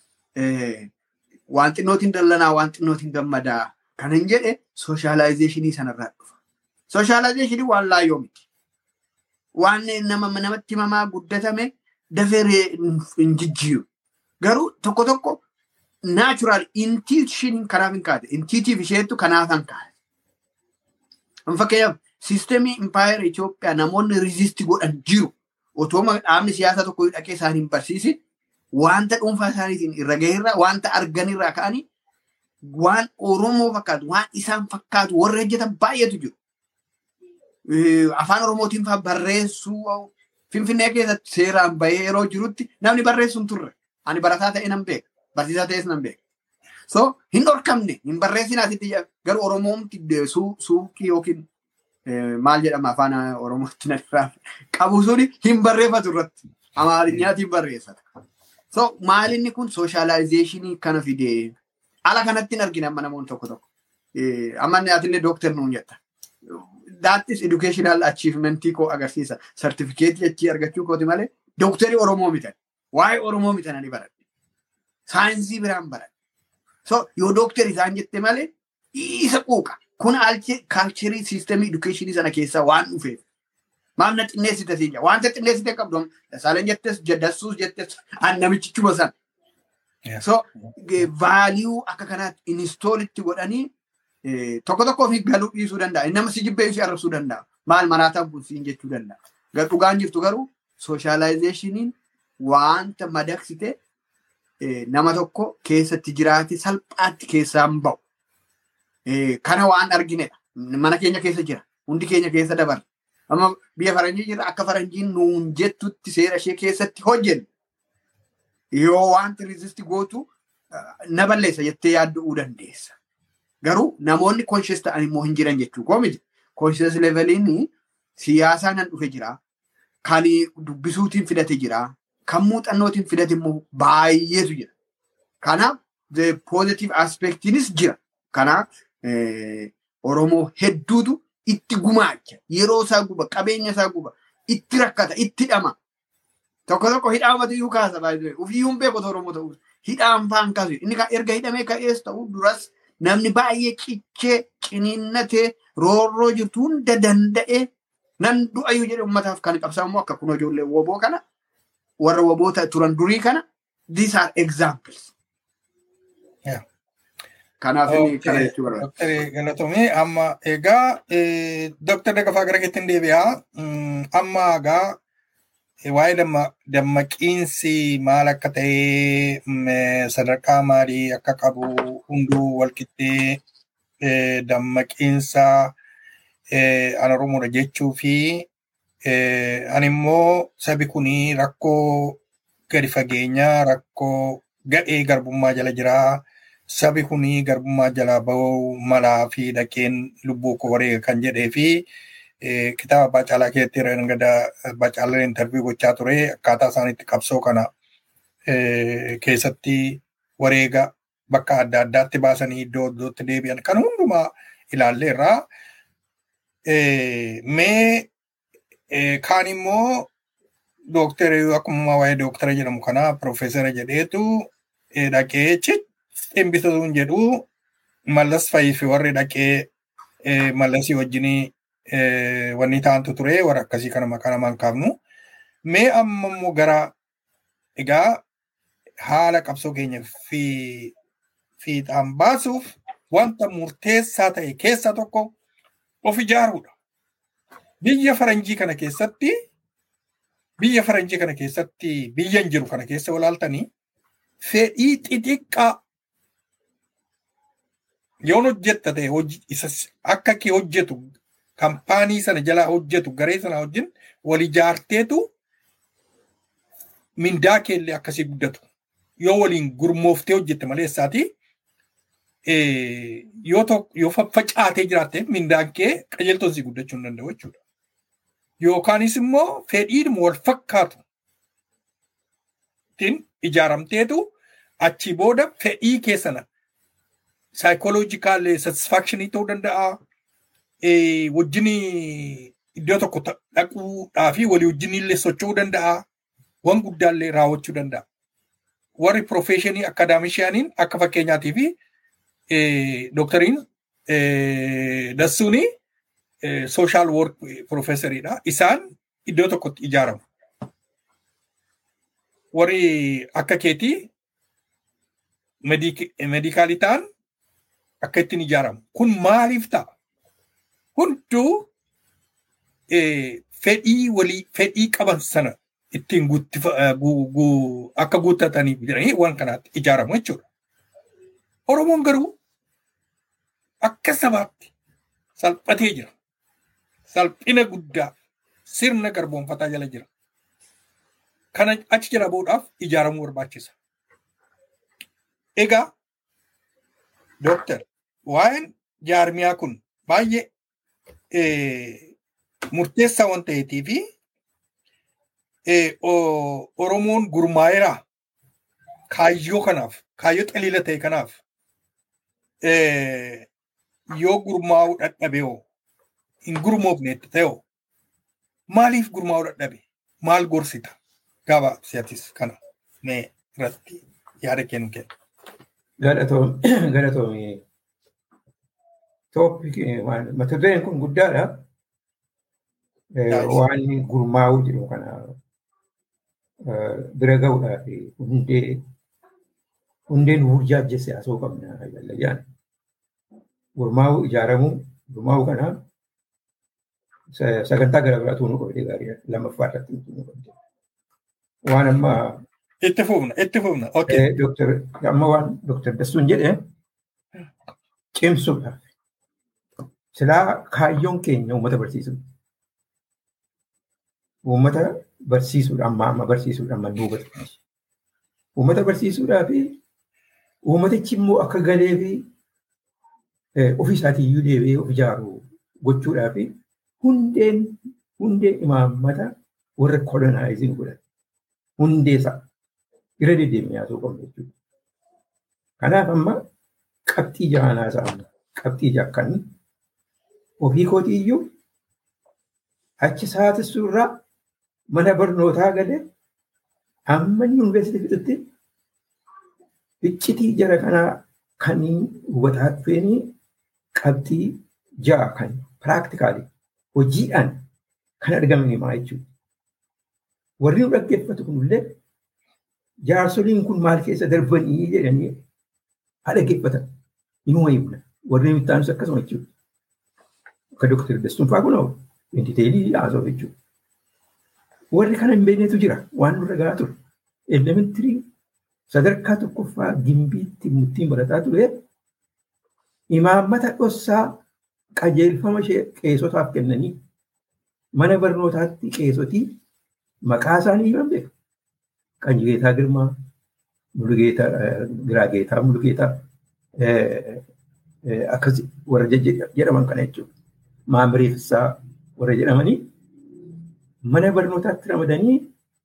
waan xinnootiin dallanaa waan xinnootiin gammadaa kan hin jedhe sooshaalaayzeeshinii sanarraa dhufa. Sooshaalaayzeeshinii waan laayyoo miti. Waan nama namatti himamaa guddatame dafee hin jijjiiru. Garuu tokko tokko naachuraal intiishiniin kanaaf hin kaate. Intiitiif isheettu kanaaf hin kaate. Fakkeenyaaf siisteemii impaayera Itoophiyaa namoonni riizistii godhan jiru. Otoo dhaabni siyaasa tokko dhaqee isaan hin barsiisin wanta dhuunfaa isaaniitiin irra gaheerraa wanta arganirraa ka'anii waan Oromoo fakkaatu waan isaan fakkaatu warri hojjetan baay'eetu jiru. Afaan Oromootiin fa'aa barreessuu Finfinnee keessatti seeraan bahee yeroo jirutti namni barreessu hin turre. Ani barataa ta'e nan beeka. Barsiisaa ta'es nan beeka. So hin dhorkamne hin barreessin asitti garuu Oromoomti suuqii yookiin maal jedhama afaan oromootti narraa qabu suni hin barreeffatu irratti amaarinyaatiin barreeffata. So maalinni kun sooshaalaayzeeshinii kana fidee ala kanatti hin argina amma namoonni tokko tokko. Amma atillee dooktar nuun jetta. That is educational achievementii koo agarsiisa. Sartifikeetii achii argachuu kooti malee dooktarii Oromoo mitan. Waa'ee Oromoo mitan ani baradhe. Saayinsii biraan baradhe. So yoo dooktarii isaan jette malee isa quuqa. Kun kaalcherii siisteemii edukeeshinii sana keessaa waan dhufeef. Maal na xinneessite siin jedha. Wanta xinneessite qabdu Dasaaleen jettes Dassuus jettes an namichichuma sana. So vaaliyuu akka kanaatti inistoolitti godhanii tokko tokko ofii galuu dhiisuu danda'a. Nama si jibbee si arrabsuu danda'a. Maal maraataan kun siin jechuu danda'a. Dhugaan jirtu garuu sooshaalaayzeeshiniin wanta madaqsite nama tokko keessatti jiraate salphaatti keessaan ba'u. Kana waan arginedha. Mana keenya keessa jira. Hundi keenya keessa dabarra. Amma biyya faranjii jirra akka faranjiin nuun jettutti seera ishee keessatti hojjennu. Yoo wanti rizisti gootu na balleessa jettee yaadduu dandeessa. Garuu namoonni konshes ta'an immoo hin jiran jechuu koo miti. Konshes leveliin siyaasaa nan dhufe jira. Kan dubbisuutiin fidate jira. Kan muuxannootiin fidate immoo baay'eetu jira. Kanaaf positive aspektiinis jira. Kanaaf Oromoo hedduutu itti gumaacha. Yeroo isaa guba, qabeenya isaa guba, itti rakkata, itti hidhama. Tokko tokko hidhaamatu iyyuu kaasa baay'ee. Ufiyyuu hin beeku Oromoo ta'uu. Hidhaan faan kaasu. Inni erga hidhamee ka'ees ta'uu duras namni baay'ee cichee, ciniinnatee, roorroo jirtu hunda danda'ee nan du'ayyuu jedhe uummataaf kan qabsaa immoo akka kun ijoollee woboo kana warra woboota turan durii kana these are examples. Kanaaf kana jechuu barbaada. Doktari Galatomee amma egaa Doktara Dagafaa gara keettiin deebi'aa. Amma egaa waa'ee dammaqiinsi maal akka ta'e sadarkaa maalii akka qabu hunduu walqixxee dammaqiinsa an Oromoodha jechuu fi ani immoo sabi kuni rakkoo gadi fageenyaa rakkoo gadhee garbummaa jala jiraa. sabi kuni garbummaa jalaa bahuu malaa fi dhaqeen lubbuu koo wareega kan jedhee fi kitaaba Baacaalaa keessatti rangada Baacaalaan intarviyu gochaa ture akkaataa isaan itti qabsoo kana keessatti wareega bakka adda addaatti baasanii iddoo iddootti deebi'an kan hundumaa ilaalleerraa. Mee kaan immoo dooktara akkuma waa'ee dooktara jedhamu kana piroofeesara jedheetu dhaqee cic dhimbisatuun jedhu mallas fayyii fi warri dhaqee mallasii wajjin wanni taantu ture warra akkasii kana maqaa namaan kaafnu. Mee amma immoo gara egaa haala qabsoo keenya fi fiixaan baasuuf wanta murteessaa ta'e keessaa tokko of ijaaruudha. Biyya faranjii kana keessatti biyya faranjii kana keessatti biyyan jiru kana keessa walaaltanii fedhii xixiqqaa yoon hojjetta ta'e akka kee hojjetu kampaanii sana jalaa hojjetu garee sana wajjin wal ijaarteetu mindaa keellee akkasii guddatu yoo waliin gurmooftee hojjette malee isaati yoo faffacaatee jiraatte mindaan kee qajeeltoon si guddachuu hin danda'u jechuudha. Yookaanis immoo fedhiidhuma wal fakkaatu ijaaramteetu achii booda fedhii kee sana psychological satisfactionii ta'uu danda'a. Wajjin iddoo tokko dhaquudhaa fi walii wajjin illee socho'uu danda'a. Wan guddaallee raawwachuu danda'a. Warri professionii akaadaamishiyaaniin akka fakkeenyaatii fi dooktariin dassuuni sooshaal work professoriidha. Isaan iddoo tokkotti ijaaramu. Warri akka keetii meedikaalii ta'an akka ittiin ijaaramu. Kun maaliif ta'a? Hunduu fedhii walii fedhii qaban sana ittiin akka guuttataniif jedhanii waan kanaatti ijaaramu jechuudha. Oromoon garuu akka sabaatti salphatee jira. Salphina guddaa sirna garboonfataa jala jira. Kana achi jala bahuudhaaf ijaaramuu barbaachisa. Egaa Dooktar waa'een jaarmiyaa kun baay'ee murteessaa waan ta'eetii fi Oromoon gurmaa'eera kaayyoo kanaaf kaayyoo xaliila ta'e kanaaf yoo gurmaa'uu dadhabe hoo hin gurmoofneetti ta'e hoo maaliif gurmaa'uu dadhabe maal gorsita gabaabsiyatis kana mee irratti yaada kennu kenna. Galatoomii tooppikii mata dureen kun guddaadha. Waan gurmaa'uu jedhu kana bira ga'uudhaaf hundee hundeen hurjaajje siyaasoo qabna jallayyaan. Gurmaa'uu ijaaramuu gurmaa'uu kana sagantaa gara biraatu nu qabdee gaarii lammaffaa irratti nu qabdee. Waan amma Itti fufna, itti fufna. Doktor amma waan Doktor Dassuun jedhe cimsuudhaaf silaa kaayyoon keenya uummata barsiisuudha. Uummata barsiisuudha amma amma barsiisuudha amma duubatti. Uummata barsiisuudhaa fi uummatichi immoo akka galee fi ofii isaatiiyyuu deebi'ee of ijaaru gochuudhaa fi hundeen hundeen imaammata warra kolonaayiziin godhan hundee isaa irra deddeemee haasa'uu qabna jechuudha. Kanaaf amma qabxii jahanaa isaa amma qabxii jakkan ofii kootiiyyuu achi saatissuu irraa mana barnootaa galee amma yuunivarsiitii fixutti iccitii jara kanaa kan hubataa dhufeenii qabxii ja'a kan piraaktikaalii hojiidhaan kan argaman himaa jechuudha. Warri nu dhaggeeffatu kunillee jaarsoliin kun maal keessa darbanii jedhanii haa dhaggeeffatan. Inuma himna. Warri nuti taanus akkasuma jechuudha. Akka Dooktar Dastuun fa'aa kunoo intiteelii haasa'u jechuudha. Warri kana hin beeknetu jira waan nurra gahaa ture. Elementirii sadarkaa tokkoffaa gimbiitti murtiin barataa ture imaammata dhossaa qajeelfama qeesotaaf kennanii mana barnootaatti qeesotii maqaa isaanii himan beeku. Qanjigeetaa Girmaa, Mulugeetaa Giraageetaa Mulugeetaa akkas warra jedhaman kana jechuudha. Maamirii Fissaa warra jedhamanii mana barnootaatti ramadanii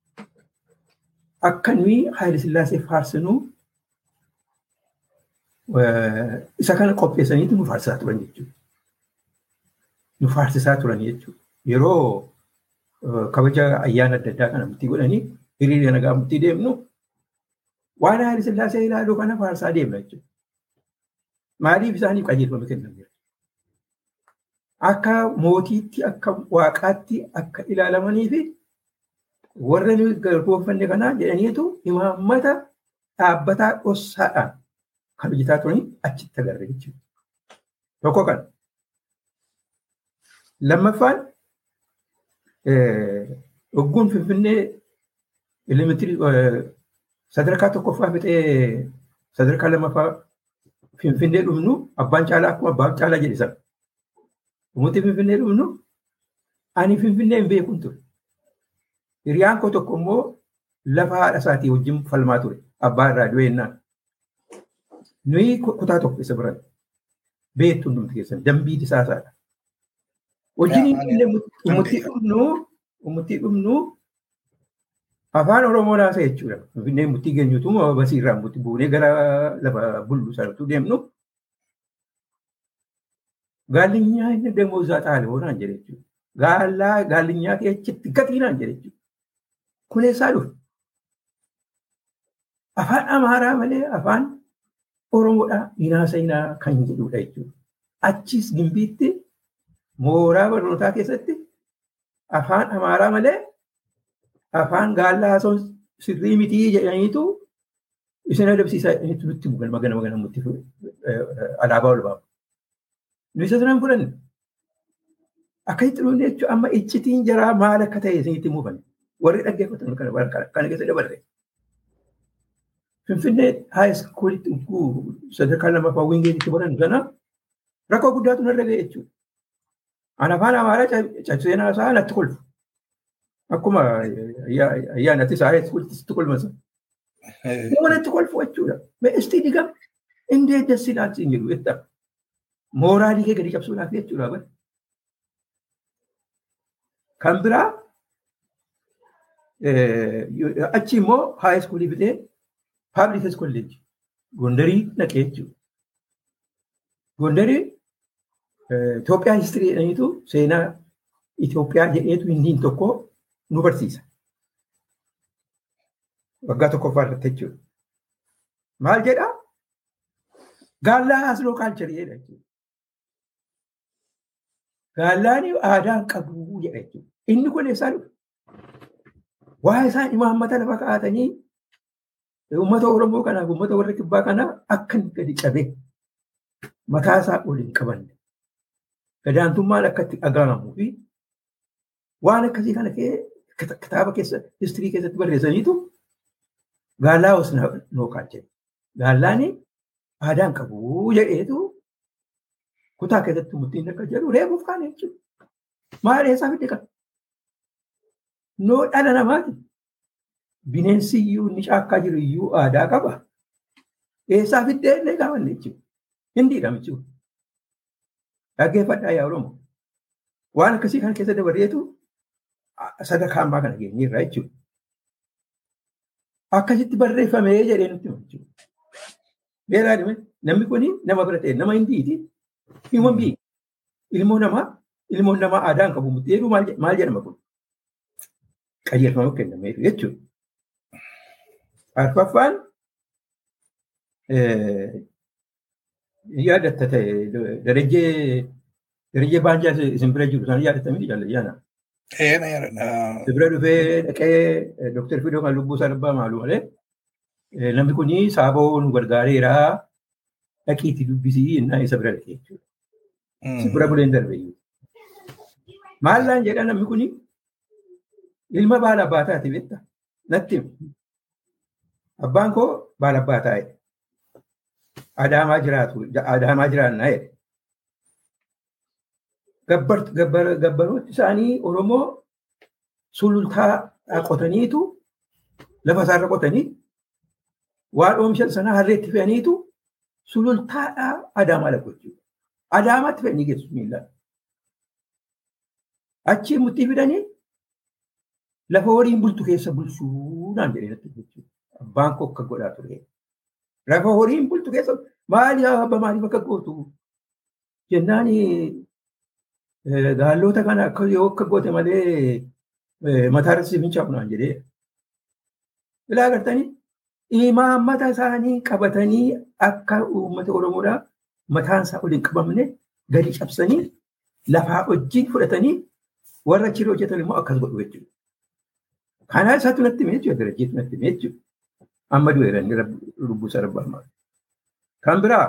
akka nuyi Haayile Sillaasee faarsinuu isa kana qopheessaniitu nu faarsisaa turan jechuudha. Nu faarsisaa turan jechuudha. Yeroo kabaja ayyaana adda addaa kana murtii godhanii hiriira nagaa murtii deemnu waan Haayile Sillaasee ilaaluu kana faarsaa deemna jechuudha. Maaliif isaaniif qajeelfama kennan jira? Akka mootiitti akka waaqaatti akka ilaalamanii fi warra nuyi garboomfanne kanaa jedhaniitu imaammata dhaabbataa dhossaadhaan kan hojjetaa turanii achitti agarra jechuudha. Tokko kan. Lammaffaan dhugguun Finfinnee elementirii sadarkaa tokkoffaa fixee sadarkaa lammaffaa Finfinnee dhumnu abbaan caalaa akkuma abbaan caalaa jedhe sana. Umutti Finfinnee dhumnu ani Finfinnee hin beekun ture. Hiriyaan koo tokko immoo lafa haadha isaatii wajjin falmaa ture. Abbaa irraa du'e jennaan. Nuyi kutaa tokko isa biran beektu hundumti keessan dambii disaasaadha. Wajjin umutti dhumnu umutti dhumnu afaan Oromoo laasa jechuudha. Finfinnee murtii geenyutu basiirraa murtii buunee gara lafa bullu sanatu deemnu. Gaalinyaa inni damoosaa xaale hoonaan jedhe jechuudha. Gaallaa gaalinyaa keechitti gatiinaan jedhe jechuudha. Kun eessaa dhufe? Afaan Amaaraa malee afaan Oromoodhaa hinaasa hinaa kan jedhudha jechuudha. Achis gimbiitti mooraa barnootaa keessatti afaan Amaaraa malee afaan gaallaa haasawun sirrii mitii jedhaniitu isin adabsiisaa nutti galma gana magana mutti alaabaa ol baafa. Nu isa sanaan fudhanne. Akkasitti dhufne jechuun amma iccitiin jaraa maal akka ta'e isinitti muufame. Warri dhaggeeffatan kana keessa dabarre. Finfinnee haayiskuulitti sadarkaa lammaffaa wingeetitti baran sana rakkoo guddaatu narra ga'e jechuudha. Ani afaan Amaaraa cabsee naasaa natti kolfu. Akkuma ayyaanatti isaa haayiskuulitti kolfasa. Nama natti kolfu jechuudha. Meestii digam indee dassi ilaalchi hin jedhu jechuudha. Mooraalii kee gadi cabsuudhaaf jechuudha. Kan biraa achi immoo haa iskuulii fidee paablik kolleejii Gondarii dhaqee jechuudha. Gondarii Itoophiyaa histirii jedhaniitu seenaa Itoophiyaa jedheetu hindiin tokko nu barsiisa. Waggaa tokkoffaa irratti jechuudha. Maal jedhaa? Gaallaa hasloo kaalcharii jedha jechuudha. Gaallaan aadaan qabu jedha jechuudha. Inni kun eessaa dhufe? Waa isaan imaammata lafa kaa'atanii uummata Oromoo kanaaf uummata warra kibbaa kanaa akka inni gadi cabee mataa isaa ol hin qabanne. Gadaantummaan akka itti dhaga'amuu fi waan akkasii kana kitaaba keessa histirii keessatti barreessaniitu gaallaa os noo kaachee. Gaallaan aadaan qabu jedheetu kutaa keessatti murtiin akka jedhu reebuuf kaane jechuudha. Maal eessaa fidde qaba? Noo dhala namaati. Bineensi iyyuu inni caakkaa jiru iyyuu aadaa qaba. Eessaa fiddee illee gaafanne jechuudha. Hindiidha jechuudha. Dhaggeeffadhaa yaa Oromoo. Waan akkasii kana keessa dabarreetu sadarkaa ammaa kana geenyeerra jechuudha. Akkasitti barreeffamee jedhee nutti hima jechuudha. Beelaa dhime namni kun nama bira ta'e nama hindiiti. Hiiwwan bii ilmoo namaa ilmoon namaa aadaan qabu murteedhu maal jedhama kun? Qajeelfama kennameetu jechuudha. Arfaffaan yaadatta ta'e darajee darajee baanjaa isin bira jiru isaan yaadatamii jaalladhiyaana. Eena yaadadha. Bira dhufee dhaqee Dooktar Fidoo kan lubbuu isaa dhabbaa maalu malee namni kun saaboo nu gargaareera dhaqiitti dubbisii innaa isa bira dhaqee jechuudha. Si bira buleen darbe iyyuu. Maallaan jedha namni kun ilma baala abbaa taate beekta natti abbaan koo baala abbaa taa'e adaamaa jiraatu adaamaa jiraannaa jedhe. Gabbarooti isaanii Oromoo sulultaa qotaniitu lafa isaarra qotanii waan oomishan sana harreetti fe'aniitu sulultaadhaa adaamaa lakkoochuu. Adaamaatti fe'anii geessu miillaan. Achii murtii fidanii lafa horiin bultu keessa bulchuu naan jedhee natti jechuudha. Abbaan koo akka godhaa ture. Lafa horiin bultu keessa maali abba maaliif akka gootu jennaan gaallota kana akka yoo akka goote malee mataa irratti sibinchaa naan jedhee. Ilaa agartanii imaammata isaanii qabatanii akka uummata Oromoodhaa mataan isaa ol hin qabamne gadi cabsanii lafaa wajjin fudhatanii warra achi hojjetan immoo akkas godhu jechuudha. Kanaa isaatu natti himee jechuudha. Darajjeetu natti himee jechuudha. Amma du'eera inni lubbuu isaa rabbaa maal. Kan biraa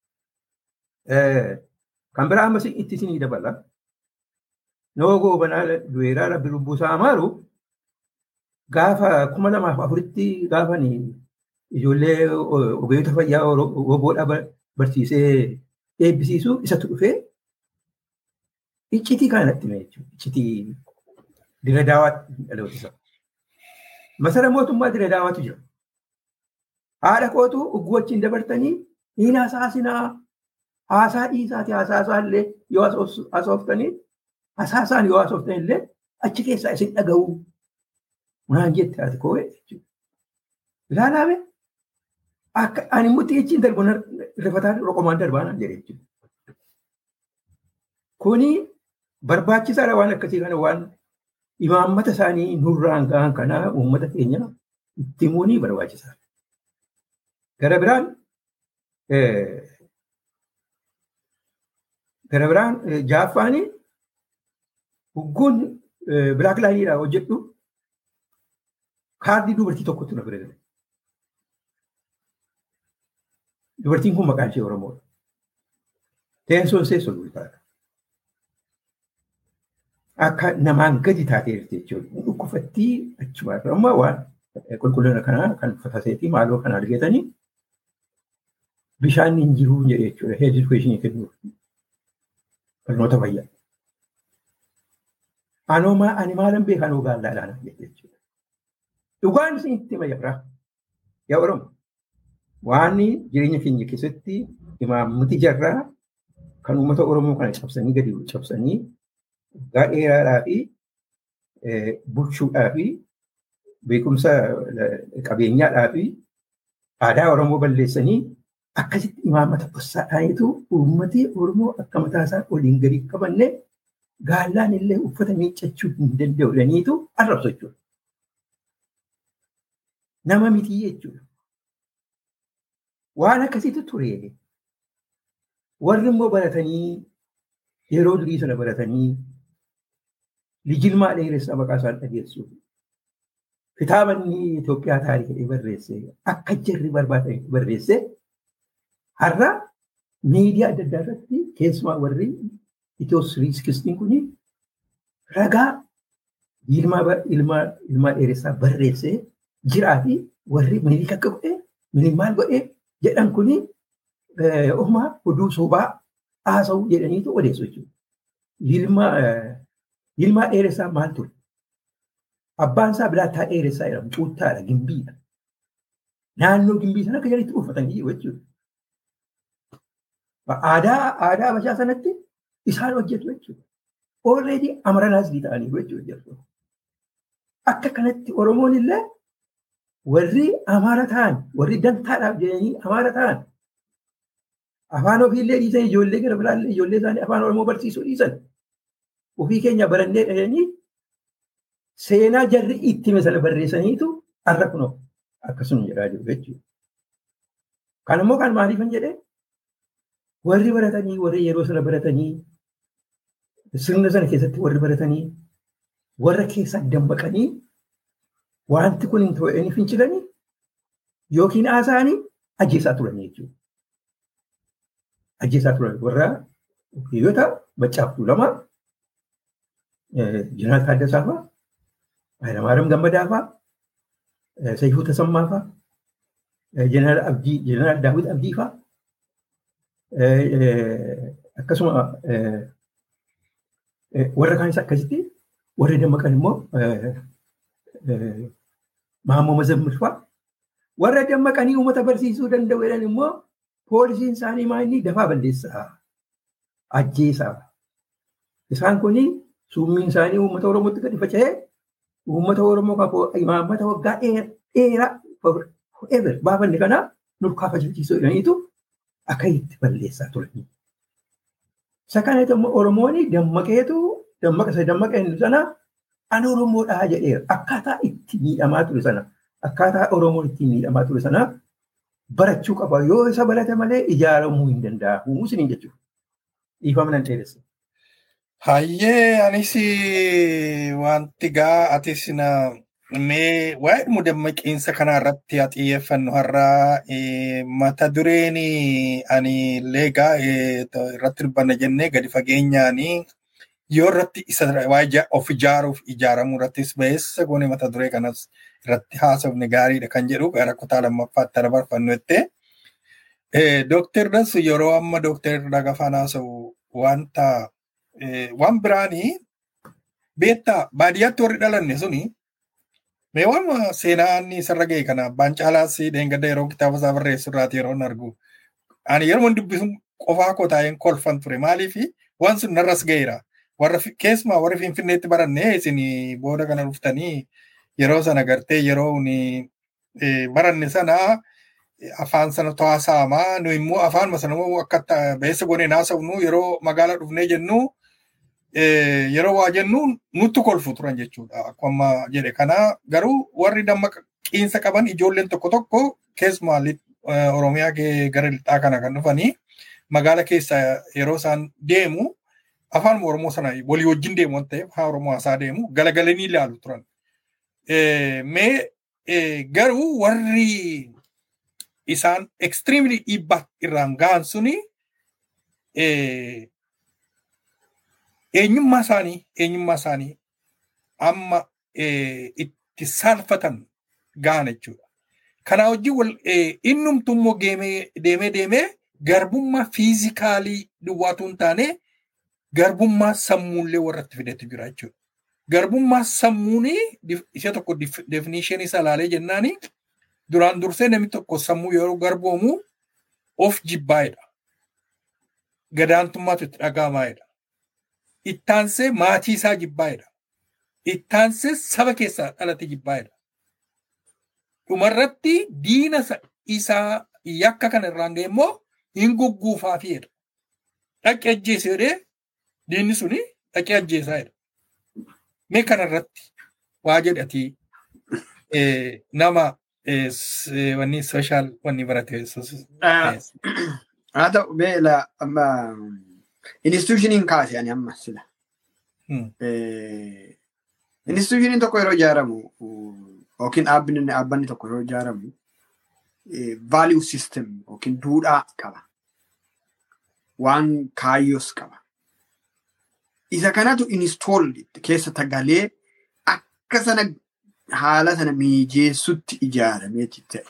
kan biraa ammas itti isinii dabala. Noo goobanaa du'eeraa rabbi lubbuu isaa amaaru gaafa kuma lamaaf afuritti gaafani ijoollee ogeeyyota fayyaa oboodhaa barsiisee eebbisiisu isatu dhufee iccitii kanatti himee jechuudha. Iccitii dira daawaatti dhaloota isaa. Masara mootummaa dira daawaatu jira. Haadha kootu ugguu wajjin dabartanii hin hasaasinaa haasaa dhiisaati hasaasaa illee yoo hasooftanii hasaasaan yoo hasooftan illee achi keessaa isin dhaga'u. Munaan jette ati koo jechuudha. Ilaalaame akka ani mutti ichiin darbu rifataa roqomaan darbaa naan jedhe jechuudha. Kuni barbaachisaadha waan akkasii kana waan imaammata isaanii nurraan ga'an kanaa uummata keenya itti himuunii barbaachisaadha. Gara biraan gara biraan jaaffaanii hugguun bilaak laayiniidhaa hojjedhu kaardii dubartii tokkotti na bira Dubartiin kun maqaan ishee Oromoodha. Teensoon ishee sulultaadha. Akka namaan gadi taatee jirti jechuudha. Dhukkufattii achuma irra amma waan qulqullina kanaa kan fataseetii maaloo kan argatanii bishaan hin jiru jedhe jechuudha. Heed edukeeshinii kennuuf. Barnoota fayyaa. Anoo maa ani maalan beekanoo gaallaadhaan jechuudha. Dhugaan isin itti mayyaraa. Yaa Oromoo. waan jireenya keenya keessatti imaammati jarraa kan uummata Oromoo kana cabsanii gadi cabsanii waggaa dheeraadhaa fi bulchuudhaa fi beekumsa qabeenyaadhaa fi aadaa Oromoo balleessanii akkasitti imaamata bossaa ta'anitu uummati Oromoo akka mataa isaa waliin gadi qabanne gaallaan illee uffata miiccachuu hin danda'u jedhaniitu arrabsu jechuudha. Nama mitii jechuudha. Waan akkasiitu ture. Warri immoo baratanii yeroo durii sana baratanii lijilmaa dheeressaa maqaa isaan dhageessuuf kitaaba inni Itoophiyaa taarikii barreesse akka jarri barbaadan barreesse har'a miidiyaa adda addaa irratti keessumaa warri Itiyoo Siriiskistiin kun ragaa ilmaa dheeressaa barreessee jiraa fi warri minilik akka godhee minilik maal godhee jedhan kun uumaa oduu sobaa haasa'uu jedhaniitu odeessu jechuudha. Ilmaa dheeressaa maal ture? Abbaan isaa bilaattaa dheeressaa jedhamu cuuttaadha, gimbiidha. Naannoo gimbii sana akka jalatti uffatanii jiru jechuudha. Aadaa aadaa Habashaa sanatti isaan hojjetu jechuudha. Already amaranaasii ta'anii jechuudha. Akka kanatti Oromoon illee warri amaara ta'an, warri dantaadhaaf jedhanii amaara ta'an afaan ofiillee dhiisan ijoollee gara biraallee ijoollee isaanii afaan Oromoo barsiisuu dhiisan ofii keenya barannee dhahanii seenaa jarri itti sana barreessaniitu har'a kunoo akkasuma jedhaa jiru jechuudha. Kan immoo kan maaliifan jedhee warri baratanii warri yeroo sana baratanii sirna sana keessatti warri baratanii warra keessaa dammaqanii wanti kun hin ta'e fincilanii yookiin haasa'anii ajjeesaa turan jechuudha. Ajjeesaa turan warra hiriyoota maccaaftuu lama Jeneraal Taaddasaa fa'aa Hayilamaariyaam Gammadaa fa'aa Sayyifuu Tasammaa fa'aa Jeneraal Abdii Jeneraal Daawit Abdii fa'aa akkasuma warra kaanis akkasitti warri dammaqan immoo Maammoo Mazammil fa'aa warra dammaqanii uummata barsiisuu danda'u jedhan immoo poolisiin isaanii maal dafaa balleessaa ajjeesaa isaan kun summiin isaanii uummata Oromootti gadi faca'ee uummata Oromoo kan imaammata waggaa dheeraa forever baafanne kana nurkaa facachiisuu jedhaniitu akka itti balleessaa turanii. Isa kanatti immoo Oromoon dammaqeetu dammaqa isa dammaqa inni sana an Oromoodhaa jedheera. Akkaataa itti miidhamaa ture sana akkaataa Oromoon itti miidhamaa ture sana barachuu qaba. Yoo isa barate malee ijaaramuu hin danda'u. Isiniin jechuudha. Dhiifama nan dheeressa. Hayyee anis wanti gaa atis na mee waa'ee dhimma dammaqiinsa kanaa irratti haa xiyyeeffannu har'aa mata dureen ani leegaa irratti dubbanna jennee gadi fageenyaan yoo irratti isa waa'ee of ijaaruuf ijaaramuu irrattis ba'eessa goone mata duree kanas irratti haasofne gaariidha kan jedhu gara kutaa lammaffaatti dabarfannu jettee. Dooktar Dassu yeroo amma dooktar Dagafaan haasa'u wanta waan biraanii beektaa baadiyyaatti warri dhalanne suni mee waan seenaan isarra ga'e kana abbaan caalaas dheengadda yeroo kitaaba isaa barreessu irraati yeroo argu. Ani yeroo dubbisu qofaa koo taa'een kolfan ture maaliif waan sun narras ga'eera. Warra keessumaa warri finfinneetti baranne isin booda kana dhuftanii yeroo sana gartee yeroo baranne sana afaan sana to'asaamaa nu immoo afaan sana akka beessa goonee naasofnu yeroo magaala dhufnee jennu yeroo waa jennu nutti kolfu turan jechuudha. Akkuma jedhe kana garuu warri dammaqiinsa qaban ijoolleen tokko tokko keessumaa Oromiyaa gara lixaa kana kan dhufanii magaala keessa yeroo isaan deemu afaan Oromoo sana walii wajjin deemu waan ta'eef afaan Oromoo haasaa deemu galagalanii ilaalu turan. Mee garuu warri isaan extremely dhiibbaa irraan gahan suni eenyummaa isaanii eenyummaa isaanii amma itti saalfatan gahan jechuudha. Kanaa wajjin wal innumtu immoo deemee deemee garbummaa fiizikaalii duwwaatu hin taane garbummaa sammuullee warratti fidetti jira jechuudha. Garbummaa sammuun isa tokko definishinii isaa ilaalee jennaani duraan dursee namni tokko sammuu yeroo garboomu of jibbaa'edha. Gadaantummaatu itti dhaga'amaa'edha. Ittaansee maatii isaa jibbaa'edha. ittaansee saba keessaa dhalate jibbaa jedha. Dhumarratti diina isaa yakka kana irraan ga'e immoo hin gugguufaafii jedha. Dhaqee ajjeese jedhee diinni suni dhaqee ajjeesaa jedha. Mee kanarratti waa jedhatii nama wanni sooshaal wanni barate. Haa ta'u beela amma institushiniin kaase ani amma sila. Institushiniin tokko yeroo ijaaramu yookiin dhaabbanni dhaabbanni tokko yeroo ijaaramu value system yookiin duudhaa qaba. Waan kaayyoos qaba. Isa kanatu install keessa tagalee akka sana haala sana mijeessutti ijaaramee ta'e.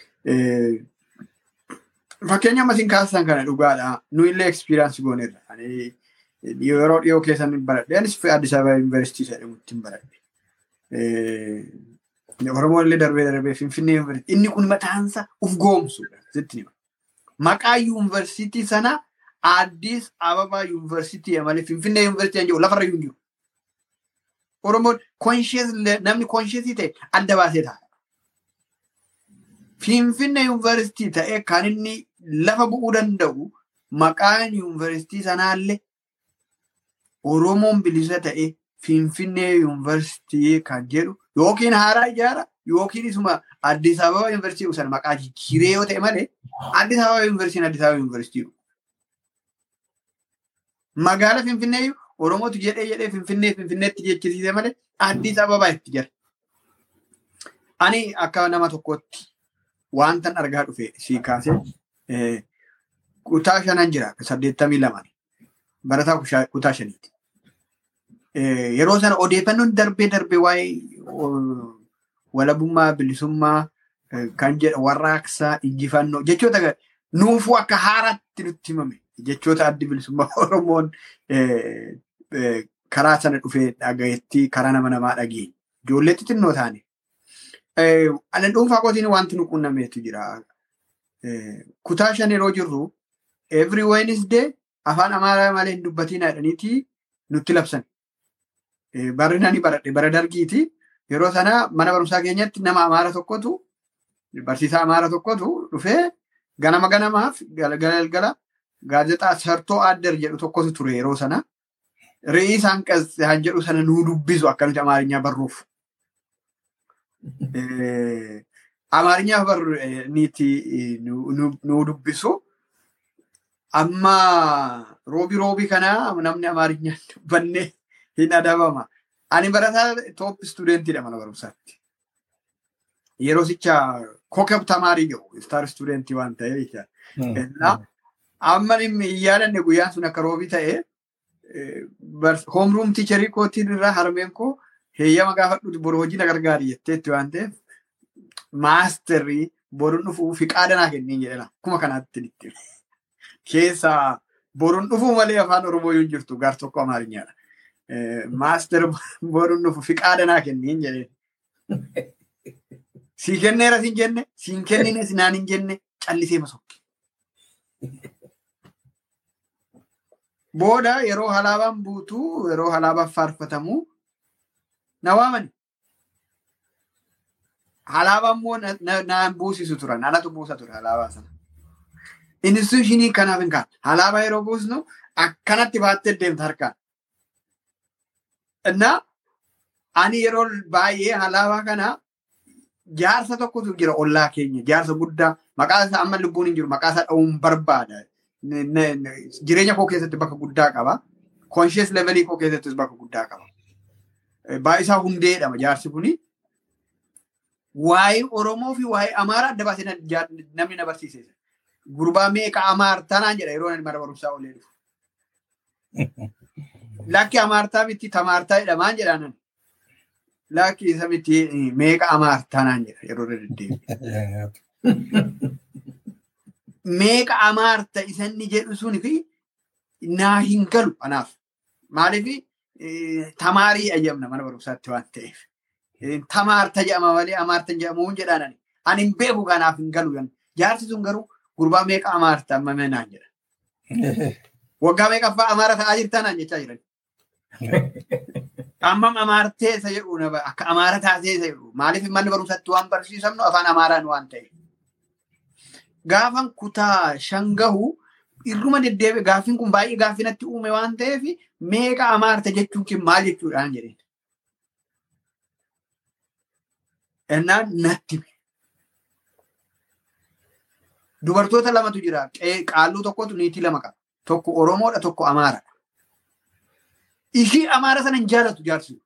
Fakkeenya ammasin kaasisan kana dhugaadha. Nu illee ekspiriyaansi goonerra. Yeroo dhiyoo keessan baradhe. Anis Addis Ababa Yuunivarsiitii jedhamutti hin baradhe. Oromoon illee darbee darbee Finfinnee Yuunivarsiitii. Inni kun mataansa uf goomsudha. Sitti nima. Maqaa Yuunivarsiitii sana Addis Ababa Yuunivarsiitii malee Finfinnee Yuunivarsiitii hin jiru lafarra hin jiru. Oromoon namni konsheesii ta'e adda baasee ta'a. Finfinnee yuunivarsiitii ta'ee kan inni lafa bu'uu danda'u maqaan yuunivarsiitii sanaallee Oromoon bilisa ta'e Finfinnee yuunivarsiitii kan jedhu yookiin haaraa ijaara yookiin isuma Addis Ababa yuunivarsiitii sana maqaa jijjiiree yoo ta'e malee Addis Ababa yuunivarsiitiin Addis Ababa yuunivarsiitii. Magaala Finfinnee Oromootu jedhee jedhee Finfinnee Finfinneetti jechisiise malee Addis Ababaa itti jira. Ani akka nama tokkootti wantan argaa dhufe sii kaasee kutaa shanan jira saddeettamii lamaan barataa kutaa shaniiti. Yeroo sana odeeffannoon darbee darbee waa'ee walabummaa bilisummaa kan jedha warraaqsaa injifannoo jechoota nuufuu akka haaraatti nutti himame jechoota addi bilisummaa Oromoon karaa sana dhufee dhagayetti karaa nama namaa dhageenye. Ijoollee xixinnoo taane. Anan dhuunfaa kootiin wanti nu qunnameetu jira. Kutaa shan yeroo jirru every Wednesday afaan Amaaraa malee hin dubbatiin jedhaniiti nutti labsan. Barri nani baradhe bara dargiiti. Yeroo sana mana barumsaa keenyatti nama Amaara tokkotu barsiisaa Amaara tokkotu dhufee ganama ganamaaf galgala gaazexaa sartoo addar jedhu tokkotu ture yeroo sana. Re'ii isaan qasxaan jedhu sana nuu dubbisu akka nuti Amaarinyaa barruuf. Amaarinyaa barniiti nuu dubbisu. Amma roobi roobi kanaa namni Amaarinyaa dubbanne hin adabama. Ani barataa toop istuudentiidha mana barumsaatti. Yeroo sicha kokab tamaarii jiru istaar istuudentii waan ta'eef. Amma hin yaadanne guyyaan sun akka roobi ta'e hoomruum tiicharii kootiin irraa harmeen koo heeyyama gaafadhuuti boru hojii na gargaari jetteetti waan ta'eef maasterrii boruun dhufuu fi qaadanaa kenniin jedhama. Akkuma kanaatti ditti. Keessaa boruun dhufuu malee afaan Oromoo yoo jirtu gaar tokko Amaarinyaadha. Maaster boruun dhufu fi qaadanaa kenniin jedheen. Sii kenneera siin jenne, siin kennine sinaan hin jenne callisee masokki. Booda yeroo halaabaan buutu yeroo halaabaan faarfatamu na waamani. Halaabaan immoo naan buusisu turan. Anatu buusa ture halaabaa sana. Instituushinii kanaaf hin kaan. Halaabaa yeroo buusnu akkanatti baattee deemta harkaan. Innaa ani yeroo baay'ee halaabaa kana jaarsa tokkotu jira ollaa keenya. Jaarsa guddaa maqaa isaa amma lubbuun hin jiru maqaa isaa dha'uun barbaada. Jireenya koo keessatti bakka guddaa qaba. Konshees levelii koo keessattis bakka guddaa qaba. Baay'isaa hundee jedhama jaarsi kuni. Waa'ee Oromoo fi waa'ee Amaaraa adda baasee namni na barsiise. Gurbaa meeqa Amaartanaan jedha yeroo mana barumsaa olee dhufu. Lakki Amaartaa miti Tamaartaa jedhamaan jedhaan. Lakki isa miti meeqa Amaartanaan jedha yeroo deddeebi'e. Meeqa Amaarta isanni jedhu suni fi naa hin galu anaaf. Maaliif tamaarii ayyamna mana barumsaatti waan ta'eef. Tamaarta jedhama malee Amaarta jedhamu jedhaan ani hin beeku kanaaf hin galu. Jaarsi sun garuu gurbaa meeqa Amaarta amma naan jedha. Waggaa meeqaffaa Amaara ta'aa jirtaa naan jechaa jiran. Ammam amaartee isa jedhu nama akka amaara taasee isa jedhu maaliif manni barumsatti waan barsiisamnu afaan amaaraan waan ta'e. Gaafan kutaa shan gahu irruma deddeebi'e gaaffiin kun baay'ee gaaffii natti uume waan ta'eef meeqa amaarte jechuun kin maal jechuudhaan jedheen. Ennaan natti hime. Dubartoota lamatu jira. Qaalluu tokkotu niitii lama qaba. Tokko Oromoodha tokko Amaaradha. Ishii Amaara sana hin jaalatu jaarsi.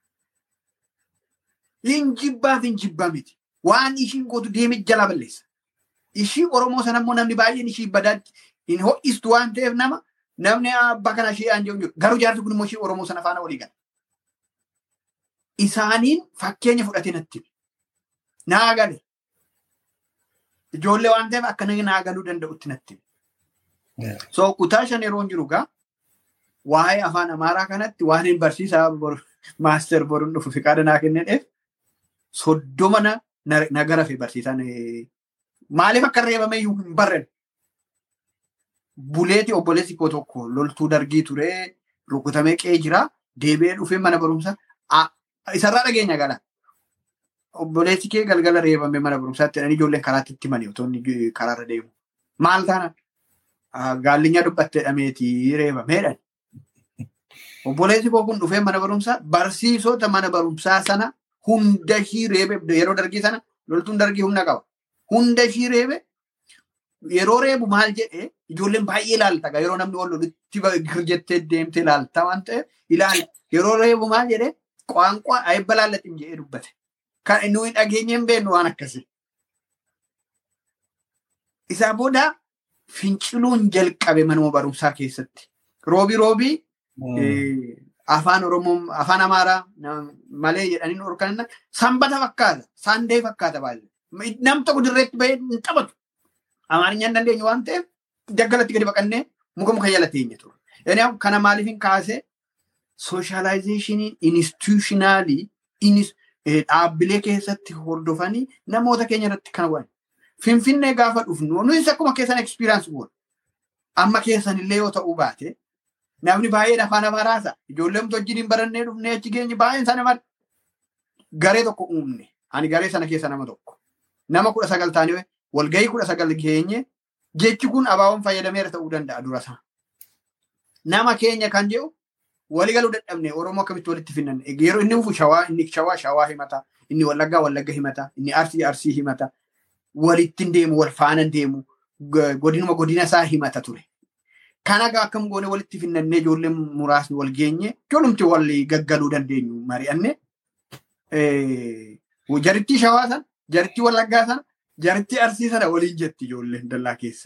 Hin jibbaaf hin jibbaa miti. Waan ishiin gootu deeme jala balleessa. Ishii Oromoo sana immoo namni baay'een ishii badaatti hin ho'istu waan ta'eef nama namni abbaa kana ishee aan jiru. Garuu jaarsi kun immoo ishii Oromoo sana faana walii gala. Isaaniin fakkeenya fudhatee natti hime. Naa gale. Ijoollee waan ta'eef akka naa galuu danda'utti natti hime. So kutaa shan yeroo jiru gaa waa'ee afaan amaaraa kanatti waan hin barsiisaa maaster boruun dhufu fiqaada naa kenneef soddoma na gara fi barsiisan maaliif akka reebame iyyuu hin barren. Buleeti obboleessi koo tokko loltuu dargii ture rukutamee qe'ee jira deebi'ee dhufee mana barumsa isarraa dhageenya gala. Obboleessi kee galgala reebame mana barumsaatti jedhanii ijoolleen karaatti itti mani otoo inni karaarra deemu. Maal taana? Gaallinya dubbatte jedhameeti reebameedhaan. Obboleessi koo kun dhufee mana barumsaa barsiisota mana barumsaa sana hunda ishii reebe yeroo dargii sana loltuun dargii humna qaba. Hunda ishii reebe yeroo reebu maal jedhee ijoolleen baay'ee ilaalta yeroo namni ol lolutti girjettee deemtee ilaalta waan ta'eef ilaala. Yeroo reebu maal jedhee qaanqaa ayibba laallatiin jedhee dubbate. Kan inni hin dhageenye hin beeknu waan akkasii. Isaa booda finciluun jalqabe manuma barumsaa keessatti. Roobii roobii afaan Oromoo afaan Amaaraa malee jedhanii dhorkan sanbata fakkaata saandee fakkaata baay'ee. Nam tokko dirreetti bahee hin taphatu. Amaarinyaan dandeenyu waan ta'eef daggalatti gadi baqannee muka muka jala teenye ture. Inni kana maaliif hin kaase sooshaalaayzeeshiniin inistituushinaali dhaabbilee keessatti hordofanii namoota keenya irratti kan waan. Finfinnee gaafa dhufnu nuyi akkuma keessan ekspiriyaansi goona. Amma keessan illee yoo ta'uu baate namni baay'een afaan amaaraasa ijoolleen wajjin barannee dhufnee achi geenye baay'een sana mad garee tokko uumne ani garee sana keessa nama tokko nama kudha sagal taanee walgahii kudha sagal geenye jechi kun abaaboon fayyadameera ta'uu danda'a dura sana. Nama keenya kan jedhu walii galuu dadhabne Oromoo akkamitti walitti finnan yeroo inni dhufu shawaa inni shawaa shawaa himata inni wallaggaa wallagga himata inni arsii arsii himata walittiin deemu wal faana deemu godinuma godina isaa himata ture. Kana akkam goone walitti finnannee ijoolleen muraasni wal geenye ijoollumti wal gaggaluu dandeenyu mari'anne jarittii shawaa sana jarittii wallaggaa sana jarittii arsii sana waliin jetti ijoolleen dallaa keessa.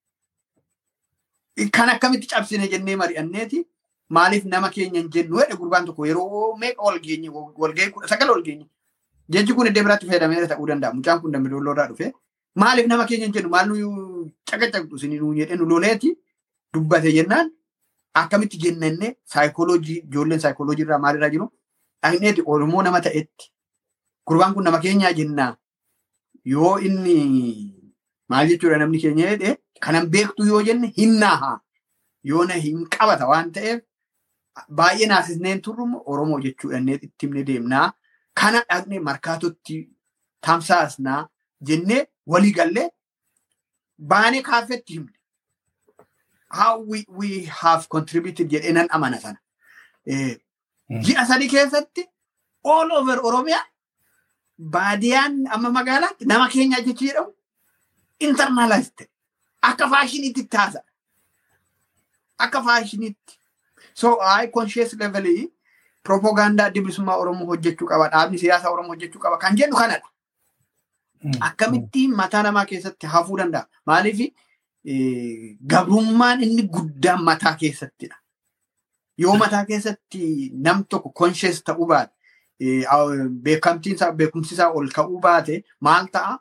Kan akkamitti cabsine jennee mari'anneeti maaliif nama keenya hin jennu jedhe gurbaan tokko yeroo meeqa wal geenye walgahii kudha sagal wal geenye. Jechi kun iddoo biraatti fayyadameera ta'uu danda'a. Mucaan kun dambe dolloo irraa dhufe. Maaliif nama keenya hin jennu maal nu caqacaqxu isin nu jedhe nu loleeti dubbate jennaan akkamitti jennanne saayikooloojii ijoolleen saayikooloojii irraa maalirraa jiru dhaqneeti Oromoo nama ta'etti gurbaan kun nama keenyaa jennaa yoo inni maal jechuudha namni keenya jedhe kanan beektu yoo jenne hinnaaha yoo na hin qabata waan ta'eef baay'ee naasisneen turrumu Oromoo jechuudha itti himne deemnaa kana dhaqne markaatotti tamsaasnaa jennee walii gallee baanee kaaffeetti himne. How we, we have contributed jedhee nan amana sana. Ji'a sadii keessatti all over Oromiyaa baadiyaan amma magaalaatti nama keenya jechi jedhamu internalize ta'e. Akka faashiniitti taasa. Akka faashiniitti. So I conscious levelii propaganda adda bilisummaa Oromoo hojjechuu qaba. Dhaabni siyaasaa Oromoo hojjechuu qaba. Kan jedhu kanadha. Akkamitti mataa namaa keessatti hafuu danda'a? Maaliif gabrummaan inni guddaan mataa keessattidha. Yoo mataa keessatti nam tokko conscious ta'uu baate beekamtiinsaa beekumsisaa ol ka'uu baate maal ta'a?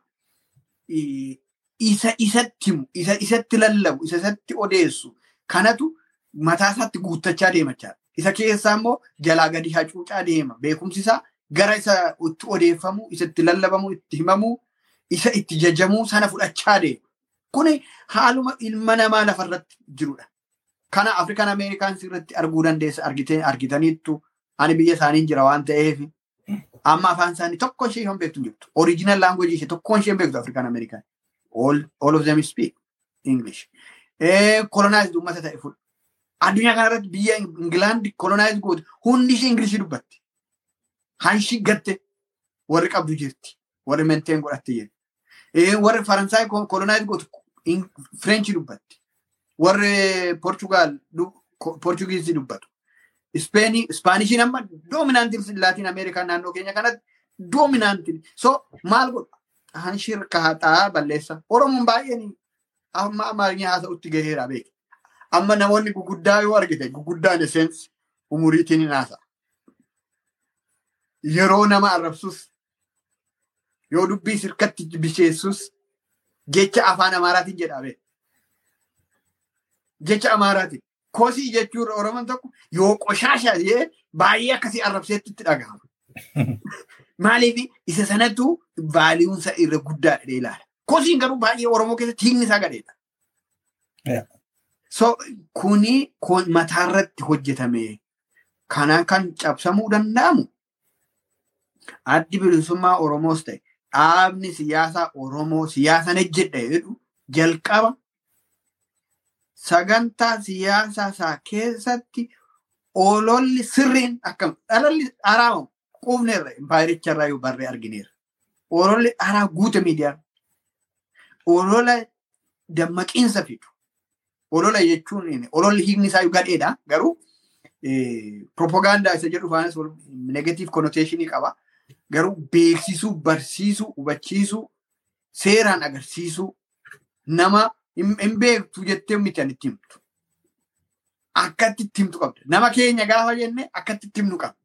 Isa isatti himu, isa isatti lallabu, isa isatti odeessu kanatu mataa isaatti guuttachaa deemachaa. Isa keessaa immoo jalaa gadi hacuucaa deema. Beekumsisaa gara isa itti odeeffamu, isa itti lallabamu, itti himamu, isa itti jajamuu sana fudhachaa deema. Kuni haaluma ilma namaa lafarratti jirudha. Kana Afrikaan Ameerikaan irratti arguu dandeessa argitaniittu Ani biyya isaanii jira waan ta'eef amma afaan isaanii tokko ishee hin beektu jirtu. Original language ishee tokko ishee hin beektu Afrikaan Amerikaan. All, all of them speak English. Colonized uummata ta'e fudha. Addunyaa kanarratti biyya Ingilaand colonized goote hundi ishee Ingilishii dubbatti. Hanshi gatte warri qabdu jirti. Warri menteen godhatte jirti. Warri Faransaay colonized goote French dubbatti. Warri Portugal Portugiisii dubbatu. Ispeeni Ispaanishii amma doominaantiin Laatiin Ameerikaa naannoo keenya kanatti doominaantiin. So maal godha? Hanshir kaaxaa balleessa. Oromoon baay'een amma Amaariyaa haasa'utti gaheera beeku. Amma namoonni guguddaa yoo argite guguddaan esseensi umuriitiin hin haasa'a. Yeroo nama arrabsus yoo dubbii sirkatti bisheessus jecha afaan Amaaraatiin jedha beeku. Jecha Amaaraatiin. Kosii jechuun Oromoon tokko yoo qoshaasha jee baay'ee akkasii arrabseetti itti dhagahama. Maaliif isa sanatu vaaliyuunsa irra guddaadha ilaala. Kosiin garuu baay'ee Oromoo keessatti hiikni isaa gadheedha. So kuni mataarratti hojjetame kanaan kan cabsamuu danda'amu addi bilisummaa Oromoos ta'e dhaabni siyaasaa Oromoo siyaasan ejjedha jedhu jalqaba sagantaa siyaasaa isaa keessatti ololli sirriin akkam dhalolli dharaa quufneerra impaayiricharraa yoo barree argineerra. Ololli dharaa guute miidiyaa. Olola dammaqiinsa fidu. Olola jechuun ololli hiikni isaa gadheedha garuu propagaandaa isa jedhu faanas negatiif konnoteeshinii qaba. Garuu beeksisuu, barsiisuu, hubachiisuu, seeraan agarsiisuu nama hin beektu jettee miti ani itti himtu. Akkatti itti himtu qabda. Nama keenya gaafa jenne akkatti itti himnu qabda.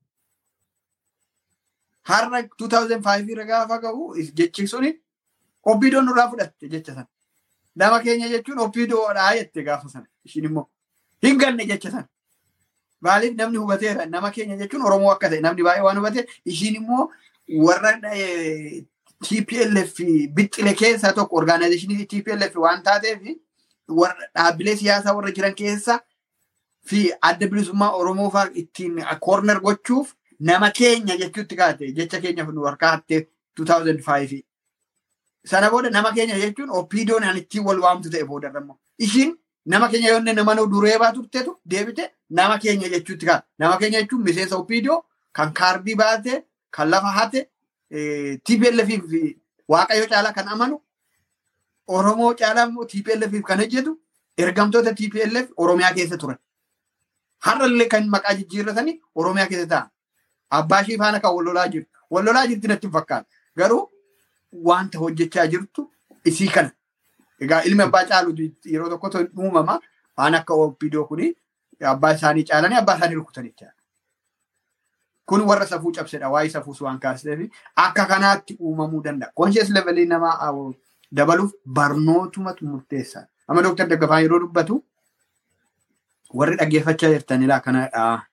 Har'a 2005 irra gaafa gahu jechi suni oppiidoon nurraa fudhatte jecha sana. Nama keenya jechuun oppiidoodhaa jette gaafa sana. Ishiin immoo hin ganne jecha sana. Maaliif namni hubateera nama keenya jechuun Oromoo akka ta'e namni baay'ee waan hubate ishiin immoo warra TPLF bixxile keessaa tokko orgaanaayizeshinii TPLF waan taateef warra dhaabbilee siyaasaa warra jiran keessa fi adda bilisummaa Oromoo fa'aa ittiin koorner gochuuf nama keenya jechuutti kaate jecha keenya nu harkaa hattee 2005. Sana booda nama keenya jechuun oppiidoon an ittiin wal waamtu ta'e booda immoo ishiin nama keenya yoo nama duree baatu turteetu deebite nama keenya jechuutti kaate. Nama keenya jechuun miseensa oppiidoo kan kaardii baate kan lafa hate TPLF fi Waaqayyo caalaa kan amanu Oromoo caalaa immoo TPLF kan hojjetu ergamtoota TPLF Oromiyaa keessa turan. Har'allee kan maqaa jijjiirratanii Oromiyaa keessa ta'an. Abbaa ishee faana kan wal lolaa jirtu. Wal lolaa jirti natti hin fakkaatu. Garuu wanta hojjechaa jirtu isii kana. Egaa ilmi abbaa caalu yeroo tokkotu uumama. Waan akka obbidoo kuni abbaa isaanii caalanii abbaa isaanii rukutan jechaadha. Kun warra safuu cabsedha. Waa'ee safuus waan kaasiseef akka kanaatti uumamuu danda'a. Konshees levelii namaa dabaluuf barnootumatu murteessaadha. Amma Dooktar Daggafaa yeroo dubbatu warri dhaggeeffachaa jirtan ilaa kanadhaa.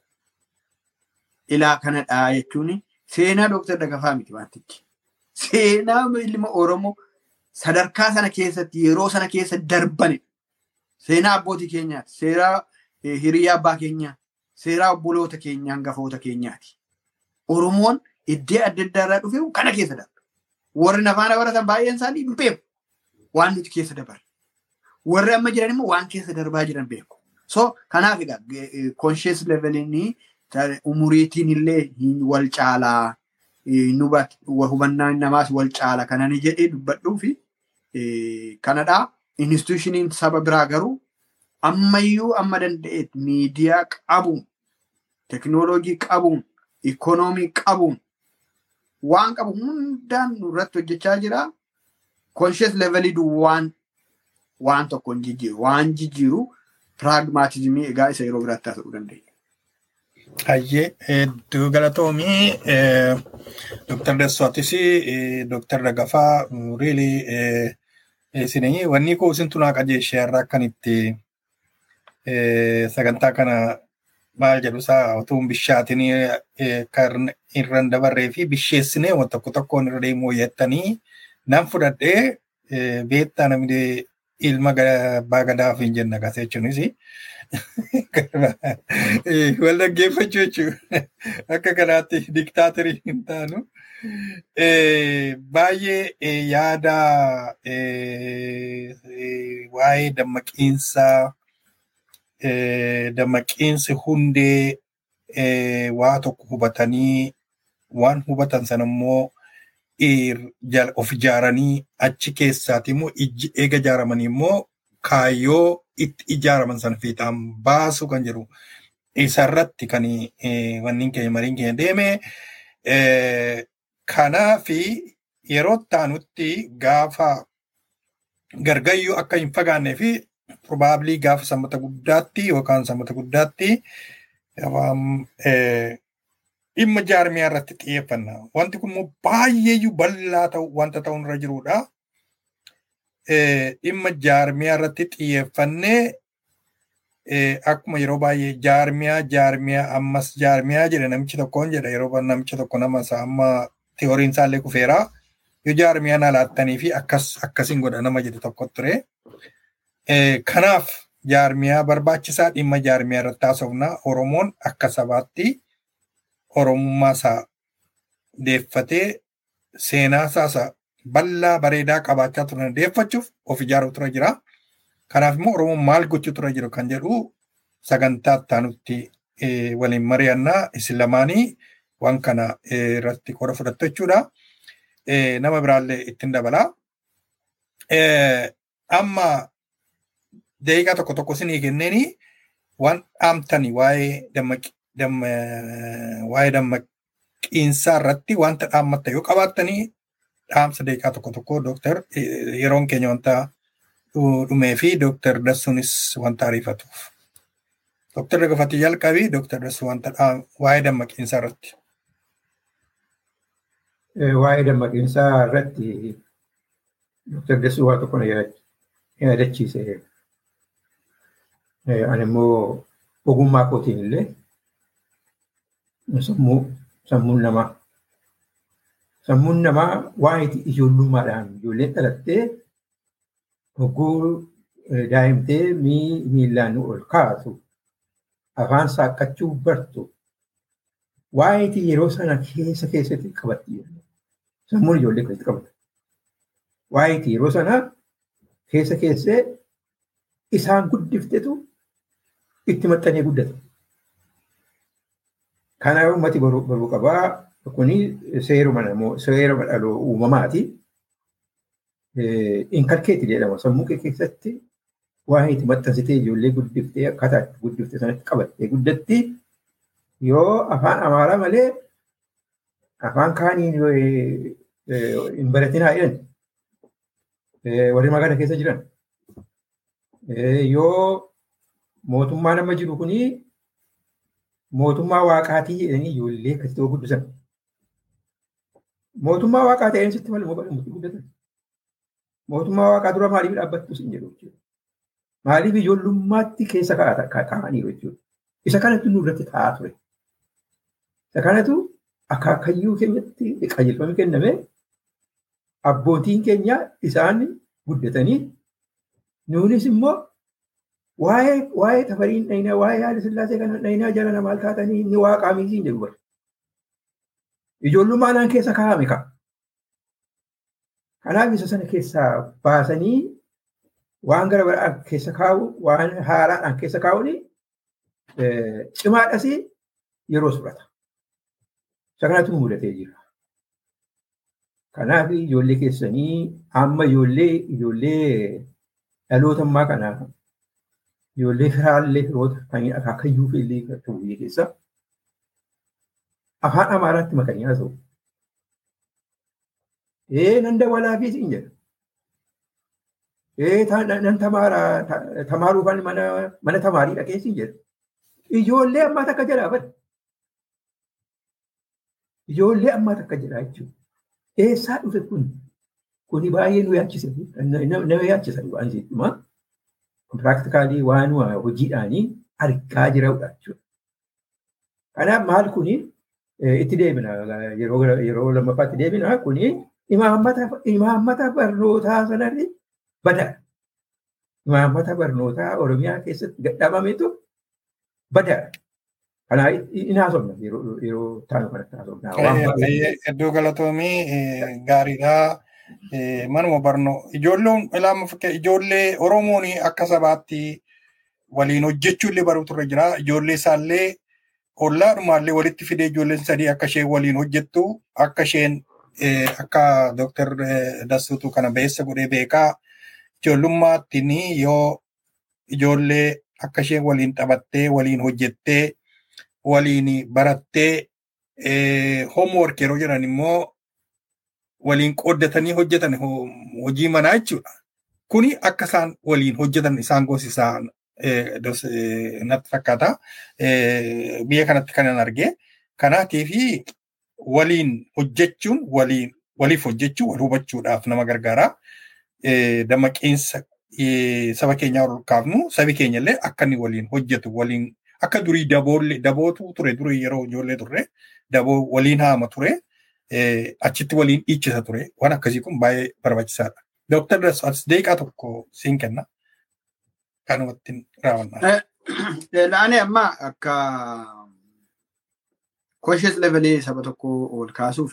Ilaa kanadhaa jechuun seenaa Dooktar Daggafaa miti wantichi. Seenaa ilma Oromoo sadarkaa sana keessatti yeroo sana keessa darbani. Seenaa abbootii keenyaati. Seeraa hiriyaa abbaa keenyaa. Seeraa obboloota keenyaa hangafoota keenyaati. Oromoon iddoo adda addaa irraa dhufe kana keessa darba. Warri nafaana baratan baay'een isaanii hin beeku. Waan nuti keessa dabarre. Warri amma jiran immoo waan keessa darbaa jiran beeku. So kanaaf egaa conscious levelin umuriitiin illee wal caalaa hubannaan namaas wal caala kanani jedhee dubbadhuu fi kanadhaa institushiniin saba biraa garuu ammayyuu amma danda'eet miidiyaa qabuun teknooloojii qabuun ikoonoomii qabuun waan qabu hundaan nurratti hojjechaa jira. Conscious levelii duwwaan waan tokko hin jijjiiru. Waan jijjiiru piraagmaatizimii egaa isa yeroo biraatti haasa'uu dandeenya. Hayyee hedduu galatoomii Dooktar Dessootis Dooktar Daggafaa riilii isinii wanni koo isin tunaa qajeeshee irraa akkan itti sagantaa kana maal jedhu isaa otoo bishaatiin kan irra dabarree fi bisheessinee waan tokko tokkoon irra deemuu yettanii nan fudhadhee beektaa namni ilma abbaa gadaaf hin jenna gas jechuunis wal dhaggeeffachuu jechuudha. Akka kanaatti diktaatorii hin taanu. Baay'ee yaada waa'ee dammaqiinsa dammaqiinsi hundee waa tokko hubatanii waan hubatan sana immoo of ijaaranii achi keessaati immoo eega ijaaramanii immoo kaayyoo itti ijaaraman sana fiixaan baasuu kan jedhu isarratti kan wanni keenya mariin keenya deeme. Kanaaf yeroo taanutti gaafa gargayyuu akka hin fagaannee fi probaabilii gaafa sammata guddaatti yookaan sammata guddaatti dhimma jaarmiyaa irratti xiyyeeffanna. Wanti kun immoo baay'eeyyuu bal'aa ta'u wanta ta'u irra jirudha. Dhimma jaarmiyaa irratti xiyyeeffannee akkuma yeroo baay'ee jaarmiyaa jaarmiyaa ammas jaarmiyaa jedha namichi tokkoon jedha yeroo namichi tokko nama isaa amma teoriin isaallee kufeera. Yoo jaarmiyaa na laattanii fi akkas akkasiin godha nama jedhe tokko ture. Kanaaf jaarmiyaa barbaachisaa dhimma jaarmiyaa irratti haasofna. Oromoon akka sabaatti oromummaa isaa deeffatee seenaa isaa bal'aa bareedaa qabaachaa turan deeffachuuf of ijaaruu tura jira. Kanaaf immoo Oromoon maal gochuu tura jiru kan jedhu sagantaa taanutti waliin mari'annaa isin lamaanii waan kana irratti qooda fudhattu jechuudha. Nama biraallee ittiin dabala. Amma daqiiqaa tokko tokko isinii kenneeni waan dhaamtani waa'ee waa'ee dammaqiinsaa irratti wanta dhaammatta yoo qabaattanii dhaamsa daqiiqaa tokko tokko dooktar yeroon keenya wanta dhumee fi dooktar Dassuunis wanta ariifatuuf. Dooktar Dagafatii jalqabii dooktar Dassuu wanta waa'ee dammaqiinsaa irratti. Waa'ee dammaqiinsaa irratti dooktar Dassuu waa tokko na yaadachiise. Ani immoo ogummaa kootiin illee sammuu sammuun namaa sammuun namaa waa'ee ijoollummaadhaan ijoolleen dhalattee hogguu daa'imtee miilaan ol kaasu afaan saaqqachuu bartu waa'ee yeroo sana keessa keessatti qabatti sammuun ijoollee keessatti qabata. Waa'ee yeroo sana keessa keessee isaan guddiftetu itti maxxanee guddata. Kanaaf uummati baruu qabaa kuni seeruma namoo seeruma dhaloo uumamaati. Inkalkeetti jedhama sammuu kee keessatti waan itti maxxansitee ijoollee guddiftee akkaataa itti guddifte sanatti qabattee guddatti yoo afaan amaaraa malee afaan kaaniin hin baratinaa jedhan warri magaalaa keessa jiran yoo mootummaa nama jiru kuni mootummaa waaqaatii jedhanii ijoollee akkasii guddisan. Mootummaa waaqaa ta'een sitti malee mootummaa guddatan. Mootummaa waaqaa dura maaliif dhaabbattu sin jedhu jechuudha. Maaliif ijoollummaatti keessa kaa'aniiru jechuudha. Isa kanatu nurratti taa'aa ture. Isa kanatu akaakayyuu keenyatti qajeelfamni kenname abbootiin keenya isaan guddatanii nuunis immoo waa'ee waa'ee tafariin dhahinaa waa'ee haala sillaasee kana dhahinaa jala maal taatanii inni waaqaa miisii jedhu bara. Ijoollummaadhaan keessa kaa'ame ka'a. Kanaaf isa sana keessaa baasanii waan gara biraa keessa kaa'u waan haaraadhaan keessa kaa'uun cimaadhas yeroo fudhata. Isa kanatu mudatee jira. Kanaaf ijoollee keessanii amma ijoollee ijoollee dhaloota ammaa kanaa ijoollee firaallee firoota kan akaakayyuu fi illee ta'u biyya keessa afaan amaaraatti makanii haasa'u. Ee nan dabalaa fi siin jedha. Ee nan tamaaruufan mana tamaarii dhaqee siin jedha. Ijoollee ammaa takka jedhaa bada. Ijoollee ammaa takka jedhaa jechuudha. Eessaa dhufe kun? Kuni baay'ee nu yaachise. Nama yaachisan waan jechuudha. Piraaktikaalii waan hojiidhaanii argaa jirudha jechuudha. Kanaaf maal kuni itti deebina yeroo lammaffaatti deebina kuni imaammata barnootaa sanarri bada. imaammata barnootaa Oromiyaa keessatti gadhaabametu badaadha. Kanaa hin haasofna yeroo yeroo taanu kanatti haasofna. Waan baay'ee Iddoo galatoomii gaariidha. Manuma barnoo ijoolleen ilaama fakkii ijoollee Oromoon akka sabaatti waliin hojjechuu illee baruutu irra jira. Ijoollee isaallee ollaadhumaallee walitti fidee ijoolleen sadii akka isheen waliin hojjettu akka isheen akka Dooktar Dassuutu kana beessa godhee beekaa ijoollummaattiin yoo ijoollee akka isheen waliin taphattee waliin hojjettee waliin barattee hoomwork yeroo jedhan immoo waliin qooddatanii hojjetan hojii manaa jechuudha. Kuni akka isaan waliin hojjetan isaan goosisaa natti fakkaata. Biyya kanatti kanan argee. Kanaatiif waliin hojjechuun waliin waliif hojjechuu wal hubachuudhaaf nama gargaara. Dammaqinsa saba keenyaa ol kaafnu sabi keenya illee akka inni waliin hojjetu waliin akka durii daboolle dabootu ture durii yeroo ijoollee turre daboo waliin haama ture. achitti waliin dhiichisa ture. Waan akkasii kun baay'ee barbaachisaadha. Dooktar Dassaas deeqaa tokko siin kenna. Kanumatti raawwannaa. Laanee amma akka conscious levelee saba tokko ol kaasuuf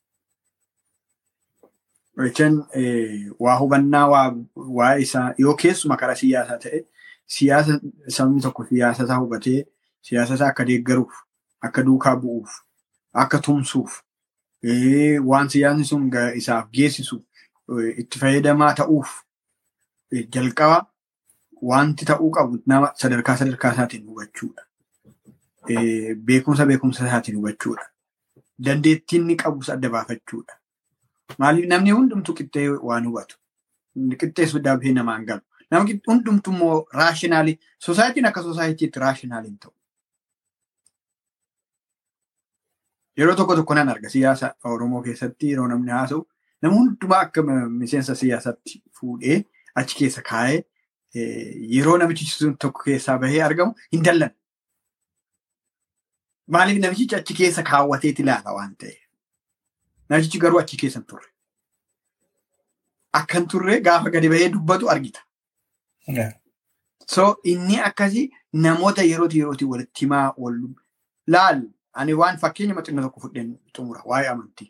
jechaan waa hubannaa waa isaa yoo keessuma karaa siyaasaa ta'e siyaasa sabni tokko siyaasa isaa hubatee siyaasa isaa akka deeggaruuf akka duukaa bu'uuf akka tumsuuf waan siyaasni sun isaaf geessisu itti fayyadamaa ta'uuf jalqaba wanti ta'uu qabu nama sadarkaa sadarkaa isaatiin hubachuudha. Beekumsa beekumsa isaatiin hubachuudha. Dandeettiin inni qabus adda baafachuudha. Maaliif namni hundumtu qixxee waan hubatu. Qixxeessu dafee namaan galu. Namni hundumtu immoo raashinaalii soosaayitiin akka soosaayitiitti raashinaaliin ta'u. Yeroo tokko tokko nan arga siyaasa Oromoo keessatti yeroo namni haasa'u nama hundumaa akka miseensa siyaasaatti fuudhee achi keessa kaa'ee yeroo namichi sun tokko keessaa bahee argamu hin dallan. Maaliif namichi achi keessa kaawwateet ilaala waan ta'eef. Namichi garuu achi keessa hin turre. Akka hin turre gaafa gadi bahee dubbatu argita. So inni akkasii namoota yerooti yerooti walitti himaa wal laal ani waan fakkeenya maxxina tokko fudheen xumura waa'ee amantii.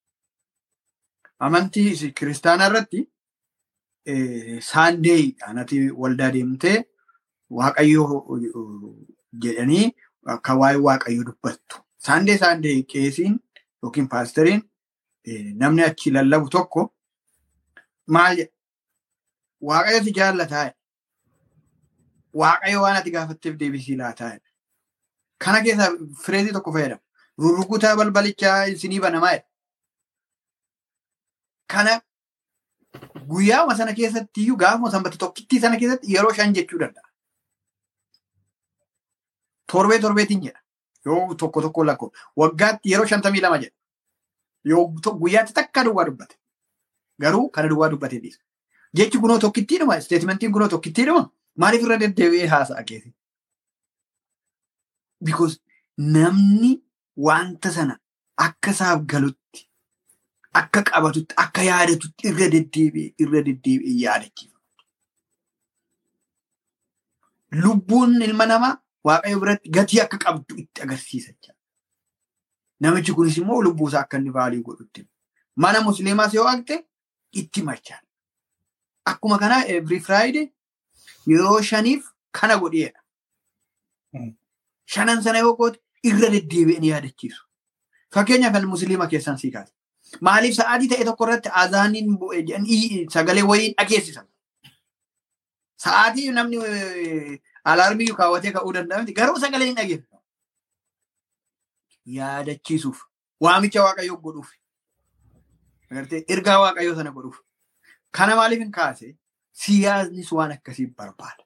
Amantii kiristaanaa irratti saandee anati waldaa deemtee waaqayyoo jedhanii akka waa'ee waaqayyoo dubbattu. Saandee saandee qeesiin yookiin paasteriin namni achi lallabu tokko maal jedha? Waaqayyo si jaallataa Waaqayyo waan ati gaafatteef deebisii laataa Kana keessa fireezii tokko fayyadamu. Rurrukutaa balbalichaa isinii banamaa jedha. Kana guyyaama sana keessatti iyyuu gaafuma sanbata tokkittii sana keessatti yeroo shan jechuu danda'a. Torbee torbeetiin jedha. Yoo tokko tokko lakkoo waggaatti yeroo shantamii lama jedha. Yoo guyyaatti takka duwwaa dubbate. Garuu kana duwwaa dubbatee dhiisa. Jechi kunoo tokkittiidhuma isteetimentiin kunoo tokkittiidhuma maaliif irra deddeebi'ee haasa'a keessa? Because namni wanta sana akka isaaf galutti akka qabatutti akka yaadatutti irra deddeebi'ee irra deddeebi'ee yaadachiisa. Lubbuun ilma namaa waaqayyo biratti gatii akka qabdu itti agarsiisa. Namichi kunis immoo lubbuusaa akka inni vaalii godhutti. Mana musliimaas yoo argite itti machaan. Akkuma kanaa every friday yeroo shaniif kana godheedha. Shanan sana yoo goote irra deddeebi'ee ni yaadachiisu. Fakkeenyaaf kan musliima keessan sii kaase. Maaliif sa'aatii ta'e tokko irratti azaaniin bu'ee jedhanii sagalee wayii dhageessisan. Sa'aatii namni alaarmii kaawwatee ka'uu danda'a miti garuu sagalee hin dhageessisu. Yaadachiisuuf waamicha waaqayyoo godhuuf. Ergaa waaqayyoo sana godhuuf. Kana maaliif hin kaase siyaasnis waan akkasii barbaada.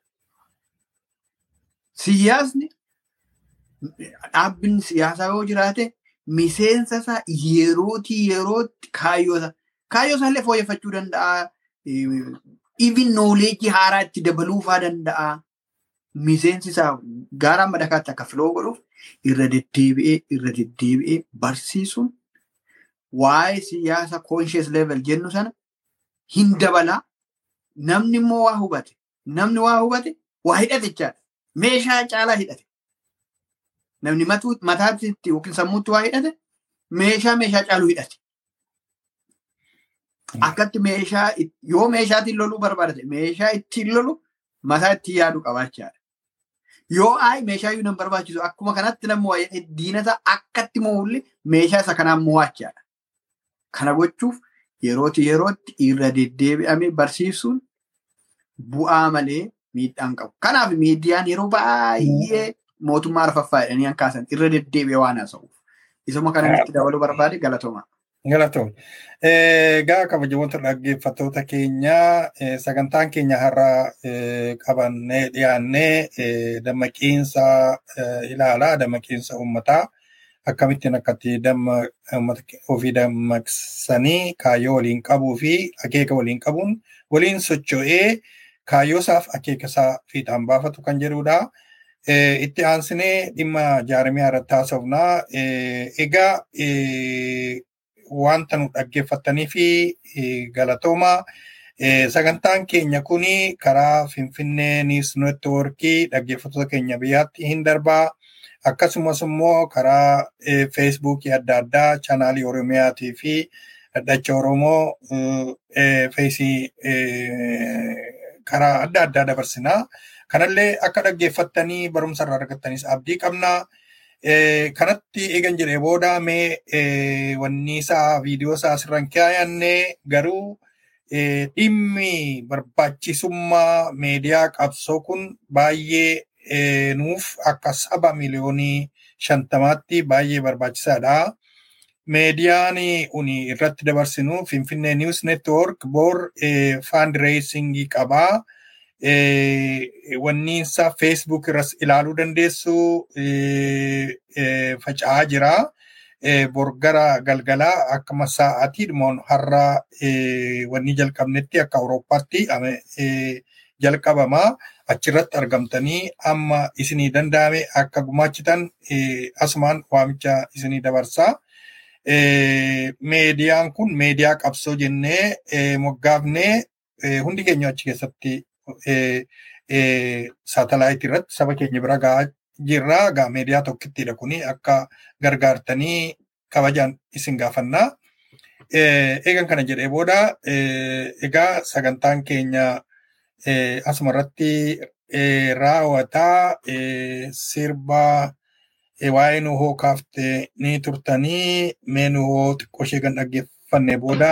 Siyaasni dhaabbiin siyaasaa yoo jiraate miseensa isaa yerootii yerootti kaayyoo isaa kaayyoo isaa illee fooyyeffachuu danda'a. Even nooleejii haaraa itti dabaluufaa danda'a. Miseensi isaa gaaraan madakaatti akka filoo godhuuf irra deddeebi'ee irra deddeebi'ee barsiisuun waa'ee siyaasa conscious level jennu sana hin dabalaa. Namni immoo waa hubate namni waa hubate waa hidhate jechaadha. Meeshaa caalaa hidhate. Namni mataatti yookiin sammuutti waa hidhate meeshaa meeshaa caaluu hidhate. Akkatti meeshaa yoo meeshaatiin loluu barbaadate meeshaa ittiin lolu mataa ittiin yaadu qabaachaadha. Yoo ayi meeshaa iyyuu nan barbaachisu akkuma kanatti namni diinata akkatti mo'ulli meeshaa isa kanaan mo'achaadha. Kana gochuuf yerootti yerootti irra deddeebi'amee barsiisuun bu'aa malee miidhaan qabu. Kanaaf miidiyaan yeroo baay'ee mootummaa arfaffaa jedhanii kan kaasan irra deddeebi'ee waan haasa'uuf. Isuma kana itti dabaluu barbaade galatooma. Galatoom. Egaa kabajamoota dhaggeeffattoota keenya sagantaan keenya har'a qabannee dhiyaannee dammaqiinsa ilaalaa dammaqiinsa uummataa akkamittiin akkatti damma uummata ofii dammaqsanii kaayyoo waliin qabuu fi akeeka waliin qabuun waliin socho'ee kaayyoosaaf akeeka isaa fiixaan baafatu kan jedhudha. Itti aansinee dhimma jaarmiyaa irratti haasofnaa. Egaa wanta nu dhaggeeffattanii fi galatooma. Sagantaan keenya kuni karaa Finfinnee Niis Neetwoorkii dhaggeeffattoota keenya biyyaatti hin darbaa. Akkasumas immoo karaa feesbuukii adda addaa chaanaalii Oromiyaatii fi dhadhacha Oromoo feesii karaa adda addaa dabarsinaa. Kanallee akka dhaggeeffattanii barumsa irraa argattanis abdii qabna. Kanatti eegan jedhee booda mee wanni isaa viidiyoo isaa asirraan kaayanne garuu dhimmi barbaachisummaa meediyaa qabsoo kun baay'ee nuuf akka saba miliyoonii shantamaatti baay'ee barbaachisaadha. Meediyaan uni irratti dabarsinu Finfinnee News Network bor fundraisingii qabaa. Wanni isaa Facebook irras ilaaluu dandeessu faca'aa jira. Borgara galgalaa akkuma sa'aatii dhumoon har'a wanni jalqabnetti akka Awurooppaatti jalqabama. Achirratti argamtanii amma isinii danda'ame akka gumaachitan asumaan waamicha isinii dabarsa. Meediyaan kun meediyaa qabsoo jennee moggaafnee hundi keenya achi keessatti saatalaayitii irratti saba keenya bira gahaa jirra. Gaa meediyaa tokkittidha kuni akka gargaartanii kabajaan isin gaafannaa. Eegan kana jedhee booda egaa sagantaan keenya asuma irratti raawwataa sirba waa'ee nuhoo kaaftee ni turtanii mee nuhoo xiqqoo ishee kan dhaggeeffanne booda.